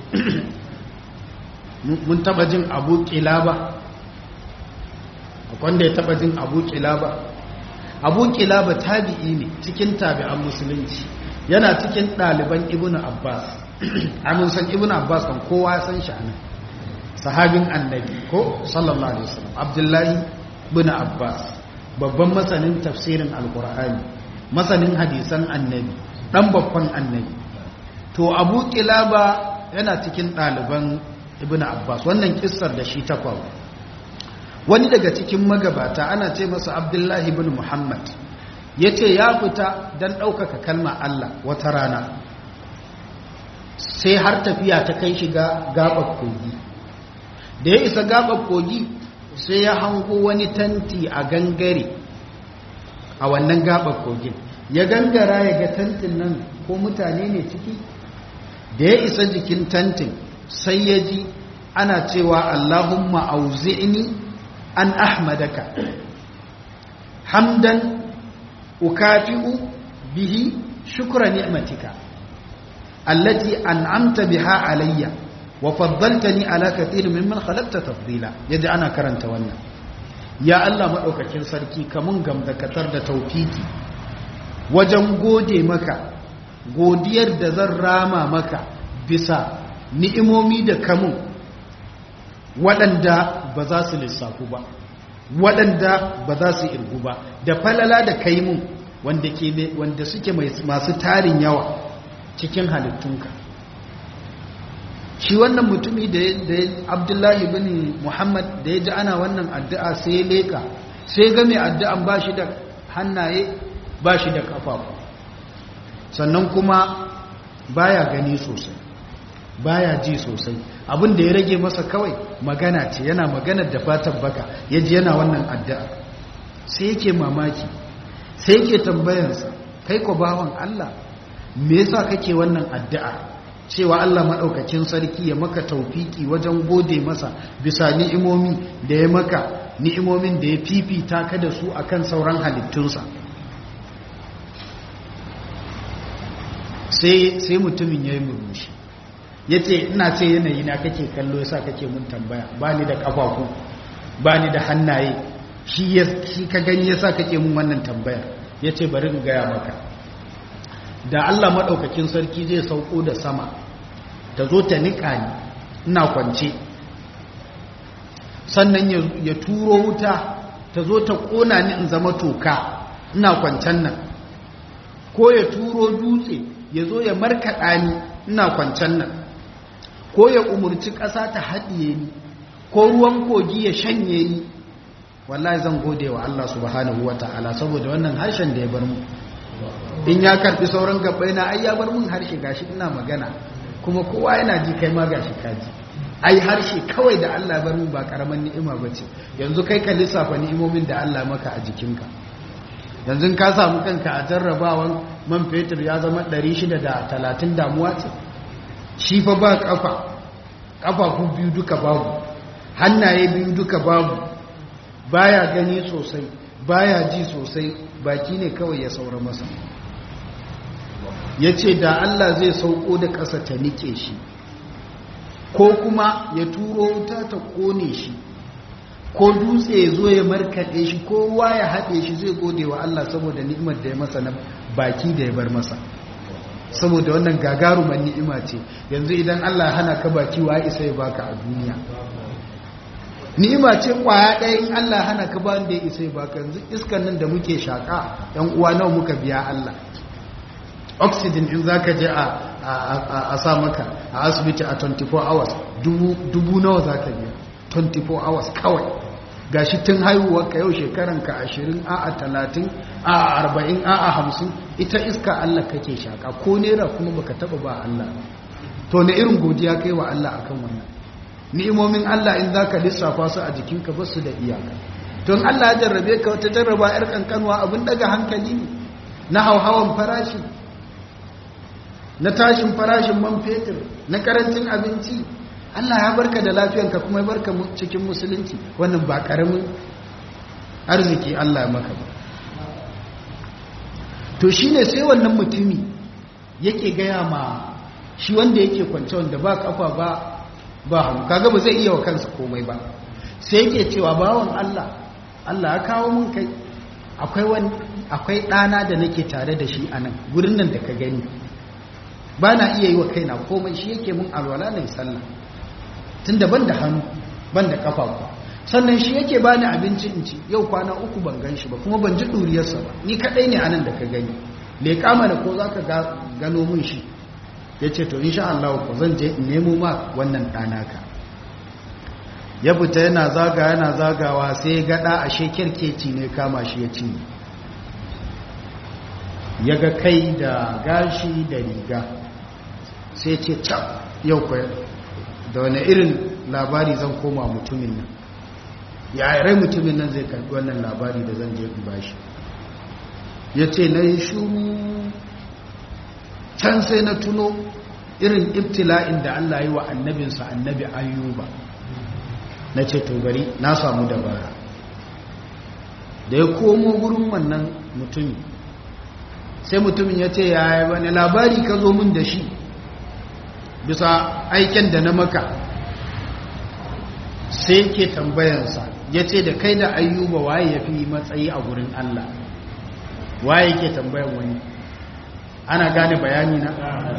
mun taba jin abu kilaba wanda ya taba jin abu kilaba abu kilaba tabi'i ne cikin tabi'an musulunci yana cikin ɗaliban ibn abbas amin san ibn abbas kan kowa san shi anan sahabin annabi ko sallallahu alaihi wasallam abdullahi ibn abbas babban masanin tafsirin alqur'ani masanin hadisan annabi dan babban annabi to abu kilaba yana cikin ɗaliban ibn abbas wannan kissar da shi ta faru wani daga cikin magabata ana ce masa abdullahi ibn muhammad ya ce ya fita don ɗaukaka kalma allah wata rana sai har tafiya ta kai shiga gaɓar kogi da ya isa gaɓar kogi sai ya hango wani tanti a gangare a wannan gaɓar kogin ya gangara ya ga tantin nan ko mutane ne ciki da ya isa jikin tantin sai ya ji ana cewa allahumma auzi'ni an ahmadaka hamdan ukafi'u bihi shukra ni'matika allati an'amta biha alayya wa faddaltani ala kathirin mimman khalaqta tafdila yaji ana karanta wannan ya Allah madaukakin sarki kamun gamdakatar da tawfiki wajen gode maka godiyar da zan rama maka bisa ni'imomi da kamun waɗanda ba za su lissafu ba waɗanda ba za su irgu ba da falala da kaimun wanda, ke, wanda suke masu tarin yawa cikin halittunka shi wannan mutumi da abdullahi bin muhammad da ya ji ana wannan addu'a sai ya leka sai ga mai addu'an ba shi da hannaye ba shi da kafafu sannan kuma baya gani sosai baya ji sosai abin da ya rage masa kawai magana ce yana magana da fatan baka ya ji yana wannan addu'a sai yake mamaki sai yake tambayarsa kai ko bawan Allah me yasa kake wannan addu'a cewa Allah maɗaukakin sarki ya maka taufiki wajen gode masa bisa ni'imomi da ya maka ni'imomin da ya fifita ka da su akan sauran halittunsa sai mutumin ya yi murmushi ya ce ina ce yanayi na kake kallo yasa kake mun tambaya ba ni da ƙafafu ba ni da hannaye shi ka gani yasa kake mun wannan tambayar ya ce bari in gaya maka da Allah maɗaukakin sarki zai sauko da sama ta zo ta niƙa ni ina kwance sannan ya turo wuta ta zo ta ƙona ni in zama toka ina kwancen nan ko ya turo dutse ya zo ya markaɗa ni ina kwancen nan ko ya umarci ƙasa ta haɗiye ni ko ruwan kogi ya shanye ni wallahi zan gode wa Allah subhanahu wa ta'ala saboda wannan harshen da ya bar mu in ya karbi sauran gabbai na ai ya bar mun harshe gashi ina magana kuma kowa yana ji kai ma gashi kaji ai harshe kawai da Allah bar mun ba karaman ni'ima bace yanzu kai ka lissafa ni'imomin da Allah maka a jikinka yanzu ka samu kanka a jarrabawan man fetur ya zama 630 damuwa ce shi fa ba kafa kafafu biyu duka babu hannaye biyu duka babu baya gani sosai baya ji sosai baki ne kawai ya saura masa ya ce da Allah zai sauko da ƙasa ta nike shi ko kuma ya turo wuta ta ƙone shi ko dutse ya zo ya markaɗe shi ko ruwa ya haɗe shi zai gode wa Allah saboda ni'imar da ya masa na baki da ya bar masa saboda wannan gagaruman ni'ima ce yanzu idan Allah hana ka baki wa isa ya baka a duniya ni'ima ce kwaya ɗaya in Allah hana ka ba wanda ya isa ya baka yanzu iskan nan da muke shaƙa ɗan uwa nawa muka biya Allah oxygen in za ka je a sa maka a asibiti a 24 hours dubu nawa za ka biya 24 hours kawai gashi tun haihuwar ka yau shekaranka 20 a a 30 a a 40 a a 50 ita iska Allah kake shaƙa ko nera kuma baka taba ba Allah to na irin godiya kai wa Allah akan wannan ni'imomin Allah in zaka lissafa su a jikinka ba su da iyaka don Allah ya jarrabe ka wata jarraba yar kankanwa abin daga hankali ne na hauhawan farashi na tashin farashin man fetur na karancin abinci Allah ya barka da lafiyanka kuma ya barka cikin musulunci wannan ba karamin arziki Allah ya maka ba to shine sai wannan mutumi yake gaya ma shi wanda yake kwance wanda ba kafa ba ba hannu kaga ba zai iya wa kansa komai ba sai yake cewa bawan Allah Allah ya kawo mun kai akwai akwai ɗana da nake tare da shi a nan gurin nan da ka gani ba na iya yi wa kaina komai shi yake mun alwala na sallah tun da ban da hannu ban da kafa kuwa sannan shi yake bani abinci in ci yau kwana uku ban gan shi ba kuma ban ji ɗuriyarsa ba ni kaɗai ne anan da ka gani leƙa mana ko za ka gano min shi ya ce to insha Allah ko zan je in nemo ma wannan ɗanaka ya fita yana zaga yana zagawa sai ya gaɗa a shekirkeci ne kama shi ya ci ya ga kai da gashi da riga sai ce cap yau kwaya da wani irin labari zan koma mutumin nan ya rai mutumin nan zai karbi wannan labari da zan je in bashi ya ce na yi shuru can sai na tuno irin ibtila'in da Allah yi wa annabinsa annabi ayyuba na ce to bari na samu dabara da ya komo gurin wannan mutumin sai mutumin ya ce ya yi wani labari ka zo min da shi bisa aiken da na maka sai ke tambayansa ya ce da kai da ayyuba waye ya fi matsayi a gurin Allah waye ke tambayan wani ana gane bayani na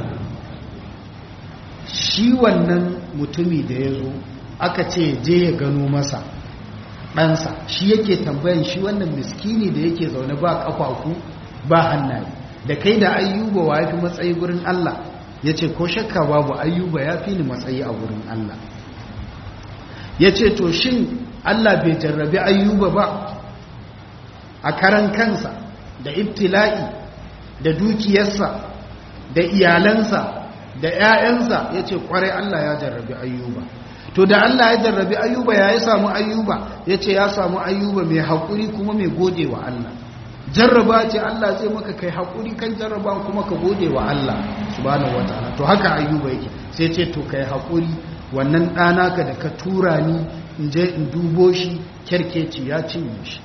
shi wannan mutumi da ya zo aka ce je ya gano masa ɗansa shi yake tambayan shi wannan miskini da yake zaune ba ƙafafu ba hannaye da kai da ayyuba wa ya fi matsayi gurin Allah ya ce ko shakka babu ayyuba ya fi ni matsayi a gurin Allah ya ce to shin Allah bai jarrabi ayyuba ba a karan kansa da ibtila'i da dukiyarsa da iyalansa da 'ya'yansa ya ce kwarai Allah ya jarrabi ayyuba to da Allah ya jarrabi ayyuba ya yi samu ayyuba ya ce ya samu ayyuba mai haƙuri kuma mai gode wa Allah jarraba ce Allah zai maka kai haƙuri kan jarraba kuma ka gode wa Allah subhanahu wataala to haka ayyuba yake sai ce to kai haƙuri wannan ɗana ka da ka tura ni in je in dubo shi kyarkeci ya cinye shi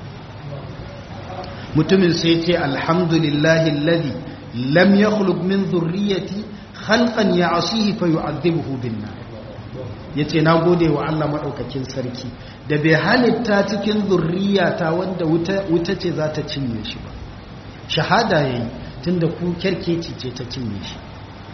mutumin sai ce alhamdulillahi alladhi lam yakhluq min dhurriyyati khalqan ya'sihi fa yu'adhibuhu bin nar yace na gode wa Allah madaukakin sarki da bai halitta cikin zurriyata wanda wuta wuta ce za ta cinye shi ba shahada yayi tunda ku kerkeci ce ta cinye shi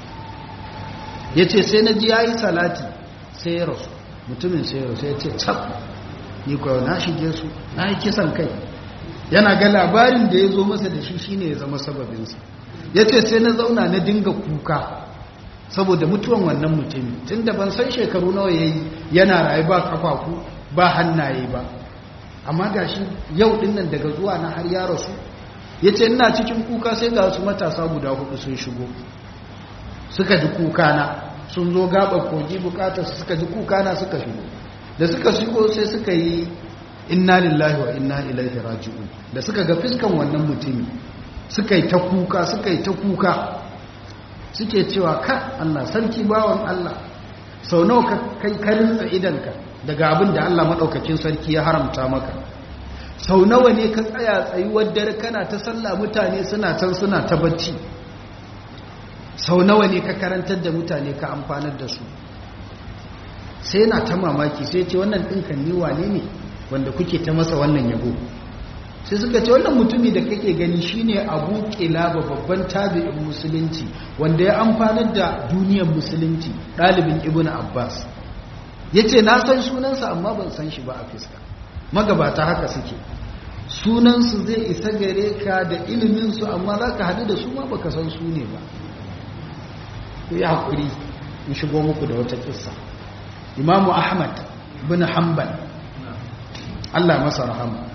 yace sai na ji yayi salati sai ya rasu mutumin sai ya rasu yace tsaf ni ko na shige su na yi kisan kai yana ga labarin da ya zo masa da shi shine ya zama sababinsa yace sai na zauna na dinga kuka saboda mutuwan wannan mutumi tun da ban san shekaru nawa ya yi yana rayu ba kafafu ba hannaye ba amma ga shi yau dinnan daga zuwa na har ya rasu ya ce ina cikin kuka sai ga wasu matasa guda hudu sun shigo suka ji kukana sun zo gaba kogi bukatar suka ji kukana suka shigo da suka shigo sai suka yi inna lillahi wa inna ilaihi raji'un da suka ga fiskan wannan mutumi suka yi ta kuka suka yi ta kuka suke cewa ka Allah sarki bawan Allah sau nawa ka kai karinsa idanka daga abin da Allah maɗaukakin sarki ya haramta maka sau nawa ne ka tsaya tsayuwar dare kana ta sallah mutane suna can suna ta bacci sau nawa ne ka karantar da mutane ka amfanar da su sai na ta mamaki sai ce wannan ɗinkan ni wane ne wanda kuke ta masa wannan yabo sai suka ce wannan mutumi da kake gani shine abu kilaba babban tabi'in musulunci wanda ya amfanar da duniyar musulunci ɗalibin ibn abbas ya ce na san sunansa amma ban san shi ba a fiska magabata haka suke sunansu zai isa gare ka da iliminsu amma za ka haɗu da su ma baka san su ne ba ku yi haƙuri in shigo muku da wata kissa imamu ahmad bin hanbal allah masa rahama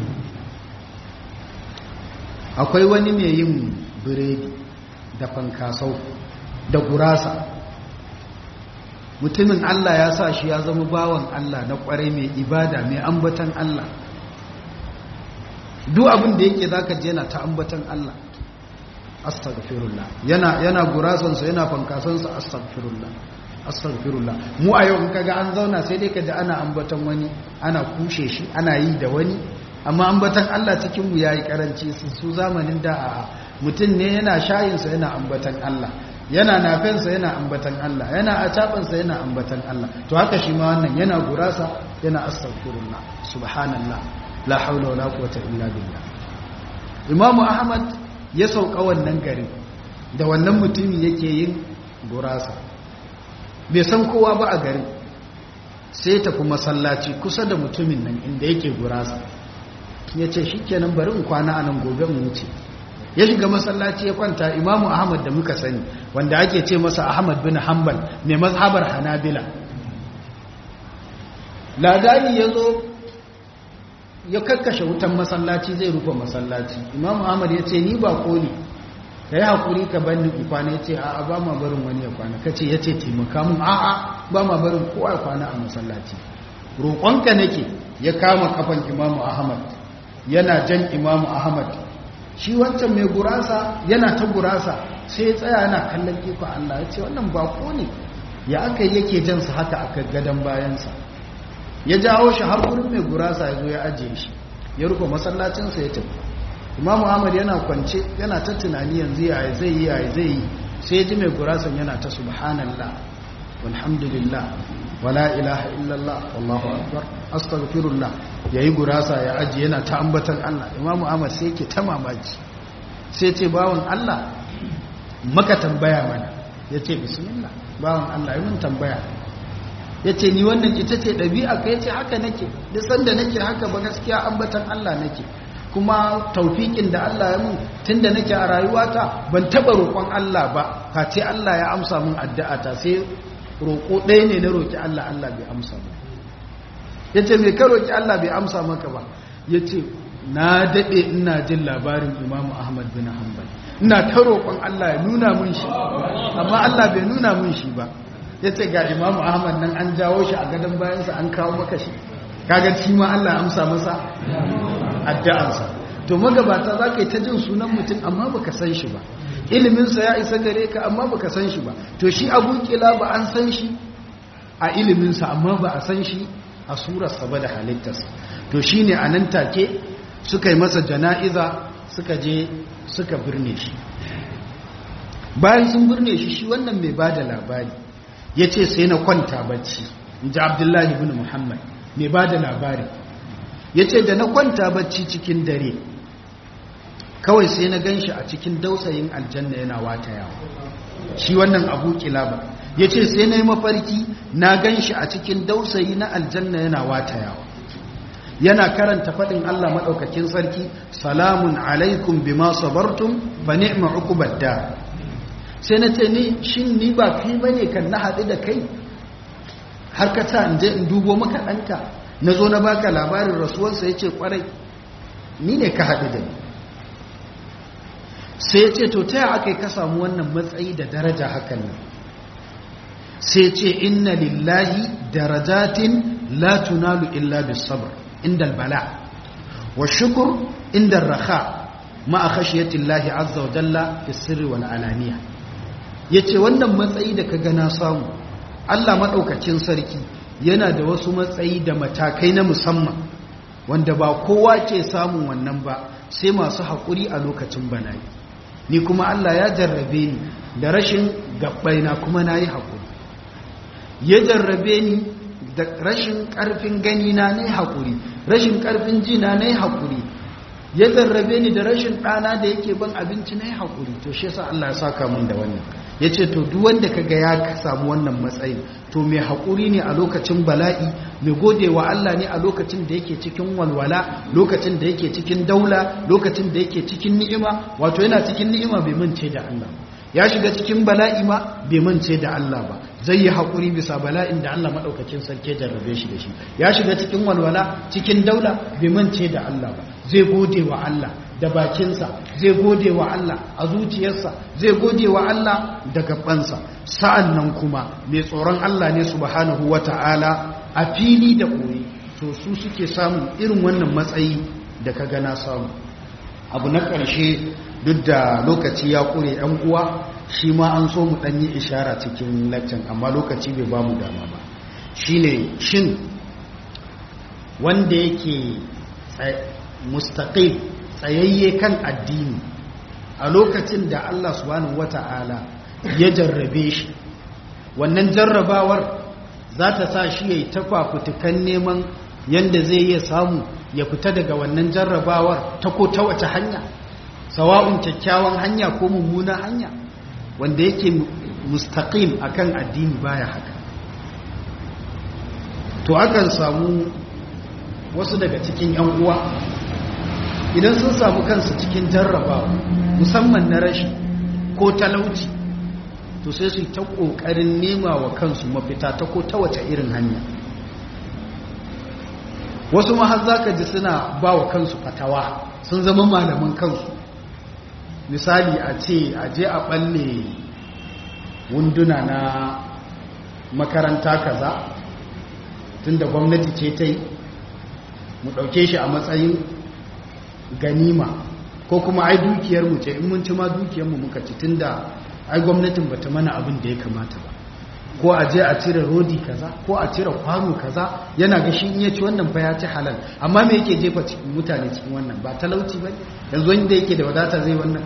akwai wani mai yin biredi da fankasau da gurasa mutumin Allah ya sa shi ya zama bawan Allah na kwarai mai ibada mai ambatan Allah duk abin da yake zaka je yana ta ambatan Allah astaghfirullah yana yana gurasansa yana fankasansa astaghfirullah astaghfirullah mu a yau in kaga an zauna sai dai kaji ana ambatan wani ana kushe shi ana yi da wani amma ambatan Allah cikin mu yayi karanci su zamanin da a mutum ne yana shayinsa yana ambatan Allah yana nafensa yana ambatan Allah yana acabansa yana ambatan Allah to haka shi ma wannan yana gurasa yana astaghfirullah subhanallah la haula wala quwwata illa billah imamu ahmad ya sauka wannan garin da wannan mutumin yake yin gurasa bai san kowa ba a garin sai tafi masallaci kusa da mutumin nan inda yake gurasa ya ce shi kenan bari in kwana a nan gobe mu wuce ya shiga masallaci ya kwanta imamu ahmad da muka sani wanda ake ce masa ahmad bin hanbal mai mazhabar hanabila ladani ya zo ya kakkashe wutan masallaci zai rufe masallaci imamu ahmad ya ce ni ba ne ka yi haƙuri ka banni in kwana ya ce a'a ba ma barin wani ya kwana ka ce ya ce taimaka mun a'a ba ma barin kowa ya kwana a masallaci roƙonka nake ya kama kafan imamu ahmad yana jan imamu ahmad shi wancan mai gurasa yana ta gurasa sai ya tsaya yana kallon ikon allah ya ce wannan bako ne ya aka yake jansa haka aka gadon bayansa ya jawo shi har gurin mai gurasa ya zo ya ajiye shi ya rufe masallacinsa ya tafi imamu ahmad yana kwance yana ta tunani yanzu ya zai yi ya zai yi sai ji mai gurasan yana ta subhanallah walhamdulillah wala ilaha illallah wallahu akbar astaghfirullah yayi gurasa ya aji yana ta ambatan Allah imamu ahmad sai yake ta mamaki sai ce bawon Allah maka tambaya mana yace bismillah bawon Allah yi mun tambaya yace ni wannan ita ce dabi'a ka yace haka nake duk sanda nake haka ba gaskiya ambatan Allah nake kuma taufikin da Allah ya mun tunda nake a rayuwata ban taba roƙon Allah ba face Allah ya amsa mun addu'ata sai roƙo ɗaya ne na roƙi Allah Allah bai amsa ba yace me ka roƙi Allah bai amsa maka ba yace na dade ina jin labarin Imam Ahmad bin Hanbal ina ta roƙon Allah ya nuna mun shi amma Allah bai nuna mun shi ba yace ga Imam Ahmad nan an jawo shi a gadon bayansa an kawo maka shi kaga shi ma Allah ya amsa masa addu'arsa to magabata za ka yi ta jin sunan mutum amma baka san shi ba iliminsa ya isa gare ka amma baka san shi ba to shi abu kila ba an san shi a iliminsa amma ba a san shi a surarsa ba da halittarsa to shi ne a nan take suka yi masa jana'iza suka je suka birne shi bayan sun birne shi shi wannan mai ba da labari ya ce sai na kwanta bacci in ji abdullahi bin muhammad mai ba da labari ya ce da na kwanta bacci cikin dare kawai sai na gan shi a cikin dausayin aljanna yana wata yawa shi wannan abu kilaba ya ce sai na yi mafarki na gan shi a cikin dausayi na aljanna yana wata yawa yana karanta faɗin Allah maɗaukakin sarki salamun alaikum bima sabartum fa ni'ma uqubad dar sai na ce ni shin ni ba kai bane kan na haɗu da kai har ka ta in je in dubo maka ɗanka na zo na baka labarin rasuwarsa ya ce kwarai ni ne ka haɗu da ni sai ya ce to ta yi aka yi ka samu wannan matsayi da daraja hakan nan sai ce inna lillahi darajatin la tunalu illa bis sabr inda bala wa shukur inda raha ma'a khashiyati llahi azza wa jalla fi sirri wal alaniya yace wannan matsayi da ka gana samu Allah madaukakin sarki yana da wasu matsayi da matakai na musamman wanda ba kowa ke samun wannan ba sai masu haƙuri a lokacin bala'i ni kuma Allah ya jarrabe ni da rashin gabbaina kuma na yi haƙuri ya jarrabe ni da rashin ƙarfin gani na na yi haƙuri rashin ƙarfin ji na na yi haƙuri ya jarrabe ni da rashin ɗana da yake ban abinci na yi haƙuri to shi yasa Allah ya saka min da wannan ya ce to duk wanda ka ga ya samu wannan matsayin to mai haƙuri ne a lokacin bala'i mai gode wa Allah ne a lokacin da yake cikin walwala lokacin da yake cikin daula lokacin da yake cikin ni'ima wato yana cikin ni'ima bai mance da Allah ya shiga cikin bala'i ma bai mance da Allah ba zai yi haƙuri bisa bala'in da Allah maɗaukacin sarki jarrabe shi da shi ya shiga cikin walwala cikin daula bai mance da Allah ba zai gode wa Allah da bakinsa zai gode wa Allah a zuciyarsa zai gode wa Allah da gabansa sa'an nan kuma mai tsoron Allah ne subhanahu wa ta'ala a fili da koyi to su suke samun irin wannan matsayi da ka gana samu abu na ƙarshe duk da lokaci ya ƙure ‘yan uwa shi ma an so mu ɗanyi ishara cikin laccan amma lokaci bai ba mu dama ba shi ne shin wanda yake mustaƙil tsayayye kan addini a lokacin da Allah subhanahu wata'ala ya jarrabe shi wannan jarrabawar za ta sa shi ya yi takwakutukan neman yadda zai iya samu ya fita daga wannan jarrabawar ta ko ta wace hanya sawa'un kyakkyawan hanya ko mummuna hanya wanda yake mustaqim akan addini baya haka to akan samu wasu daga cikin yan uwa idan sun samu kansu cikin jarrabawa musamman na rashi ko talauci to sai su ta kokarin nema wa kansu mafita ta ko ta wace irin hanya wasu ma har zaka ji suna ba wa kansu fatawa sun zama malaman kansu misali a ce a je a balle wunduna na makaranta kaza tunda gwamnati ce ta yi mu ɗauke shi a matsayin ganima ko kuma ai dukiyarmu ce in mun ci ma dukiyarmu muka ci tunda ai gwamnatin bata mana abin da ya kamata ba ko a je a cire rodi kaza ko a cire kwano kaza yana ga shi in ya ci wannan fa ya ci halal amma me yake jefa cikin mutane cikin wannan ba talauci ba yanzu wanda yake da wadata zai wannan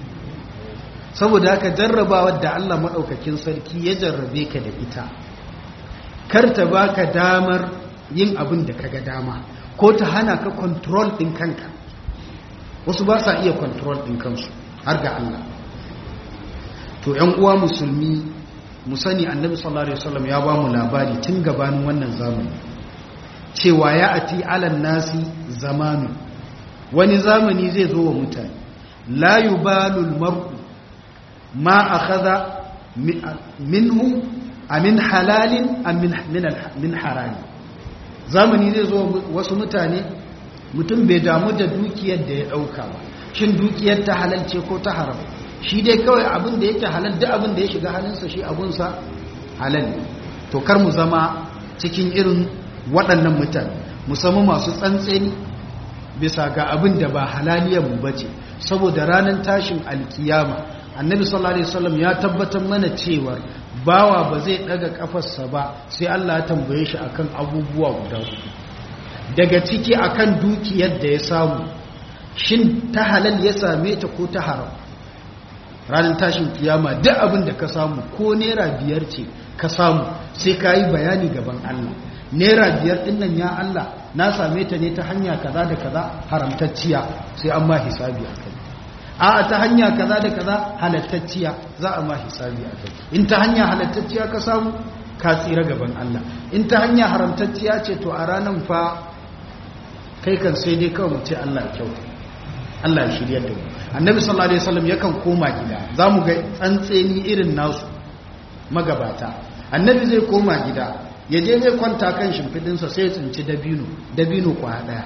saboda haka jarrabawar da Allah maɗaukakin sarki ya jarrabe ka da ita kar ta baka damar yin abin da kaga dama ko ta hana ka control ɗin kanka wasu ba sa iya control ɗin kansu har ga Allah to ‘yan uwa musulmi mu sani annabi sallallahu alaihi wasallam ya ba mu labari tun gabanin wannan zamani cewa ya ati alan nasi zamanu wani zamani zai zo wa mutane la yubalul mar'u ma akhadha minhu amin halalin am min harami zamani zai zo wasu mutane mutum bai damu da dukiyar da ya dauka ba shin dukiyar ta halal ce ko ta haram shi dai kawai abin da yake halal duk abin da ya shiga halinsa shi abunsa halal ne to kar mu zama cikin irin waɗannan mutane musamman masu tsantseni bisa ga abin da ba halaliyar mu bace saboda ranar tashin alkiyama annabi sallallahu alaihi wasallam ya tabbatar mana cewa bawa ba zai daga kafarsa ba sai Allah ya tambaye shi akan abubuwa guda hudu daga ciki akan dukiyar da ya samu shin ta halal ya same ta ko ta haram ranar tashin kiyama duk abin da ka samu ko naira biyar ce ka samu sai ka yi bayani gaban Allah naira biyar din nan ya Allah na same ta ne ta hanya kaza da kaza haramtacciya sai an ma hisabi a kai a ta hanya kaza da kaza halattacciya za a ma hisabi a kai in ta hanya halattacciya ka samu ka tsira gaban Allah in ta hanya haramtacciya ce to a ranar fa kai kan sai dai kawai mu ce Allah ya kyauta Allah ya shirya da mu annabi sallallahu alaihi wasallam yakan koma gida zamu ga tsantseni irin nasu magabata annabi zai koma gida ya je zai kwanta kan shimfidinsa sai ya tsinci dabino dabino kwa daya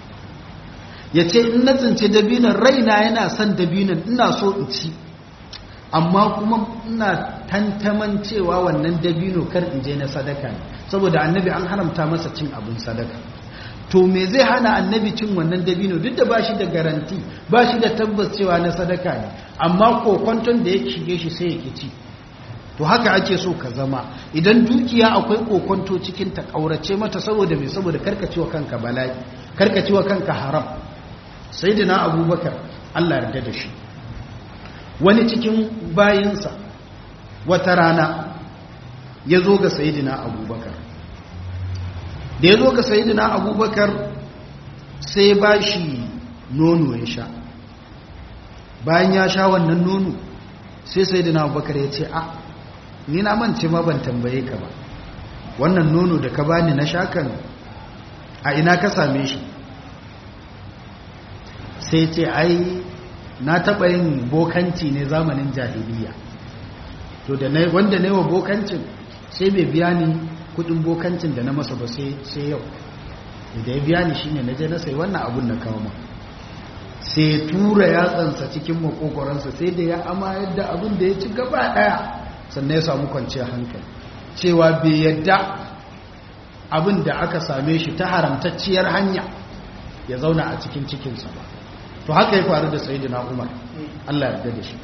ya ce in na tsinci dabinon raina yana son dabinon ina so in ci amma kuma ina tantaman cewa wannan dabino kar in je na sadaka ne saboda annabi an haramta masa cin abin sadaka to me zai hana annabi cin wannan dabino duk da bashi da garanti bashi da tabbas cewa na sadaka ne amma kokonton da ya shige shi sai ya ci to haka ake so ka zama idan dukiya akwai kokonto cikin ta kaurace mata saboda me saboda karkacewa kanka bala'i karkacewa kanka haram sayyidina abubakar Allah yarda da shi wani cikin bayinsa wata rana ya zo ga sayyidina abubakar da ya zo ga sayidina abubakar sai ba shi nono ya sha bayan ya sha wannan nono sai sayidina abubakar ya ce a ni na mance ma ban tambaye ka ba wannan nono da ka bani na shakan a ina ka same shi sai ce ai na taɓa yin bokanci ne zamanin jahiliya to da wanda na yi wa bokancin sai bai biya ni kudin bokancin da na masa ba sai yau da ya biya ni shine na je na sai wannan abun na kawo sai tura yatsansa cikin makokoransa sai da ya ama yadda abin da ya ci gaba daya sannan ya samu kwanciyar hankali cewa bai yadda abin da aka same shi ta haramtacciyar hanya ya zauna a cikin cikinsa ba to haka ya faru da sayidina umar allah yarda da shi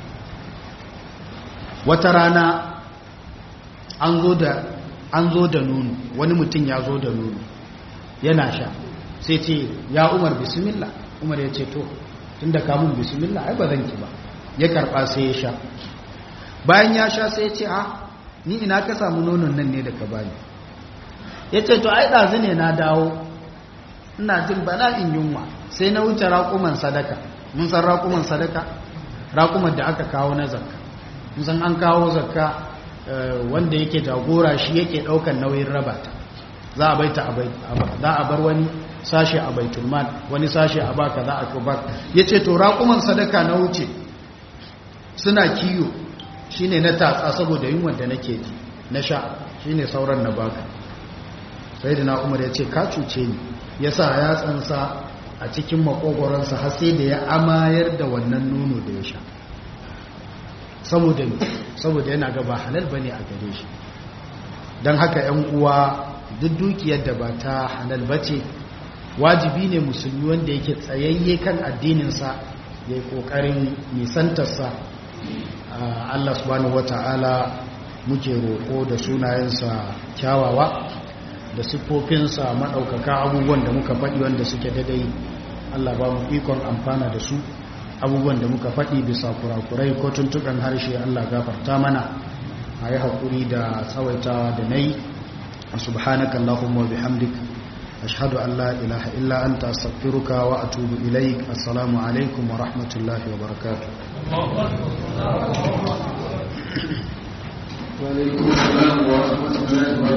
wata rana an zo da an zo da nono wani mutum ya zo da nono yana sha sai ce ya umar bismillah umar ya ce to tun da kamun bismillah ai ba zan ki ba ya karba sai ya sha bayan ya sha sai ya ce a ni ina ka samu nonon nan ne da ka bani ya ce to ai ɗazu ne na dawo ina jin bana in yunwa sai na wuce raƙuman sadaka mun san raƙuman sadaka raƙuman da aka kawo na zakka mun san an kawo zakka wanda yake jagora shi yake ɗaukan nauyin rabata za a baita za a bar wani sashe a baitulman wani sashe a baka za a kubar ya ce to raƙuman sadaka na wuce suna kiyo shi ne na tatsa saboda yin wanda nake ji na sha shi ne sauran na baka sai da na umar ya ce ka cuce ni ya sa ya tsansa a cikin makogoronsa har sai da ya amayar da wannan nono da ya sha saboda saboda yana gaba halal bane a gare shi don haka 'yan uwa duk dukiyar da ba ta halal bace wajibi ne musulmi wanda yake tsayayye kan addininsa ya yi ƙoƙarin nisantarsa Allah subhanahu wata'ala muke roƙo da sunayensa kyawawa da siffofinsa maɗaukaka abubuwan da muka faɗi wanda suke dadai Allah ba mu ikon amfana da su abubuwan da muka faɗi bisa kurakurai ko tuntuɓen harshe Allah gafarta mana a yi haƙuri da tsawaitawa da na yi subhanaka Allahumma wa bihamdik ashhadu an la ilaha illa anta astaghfiruka wa atubu ilaik assalamu alaikum wa rahmatullahi wa barakatuh wa alaikum assalam wa rahmatullahi wa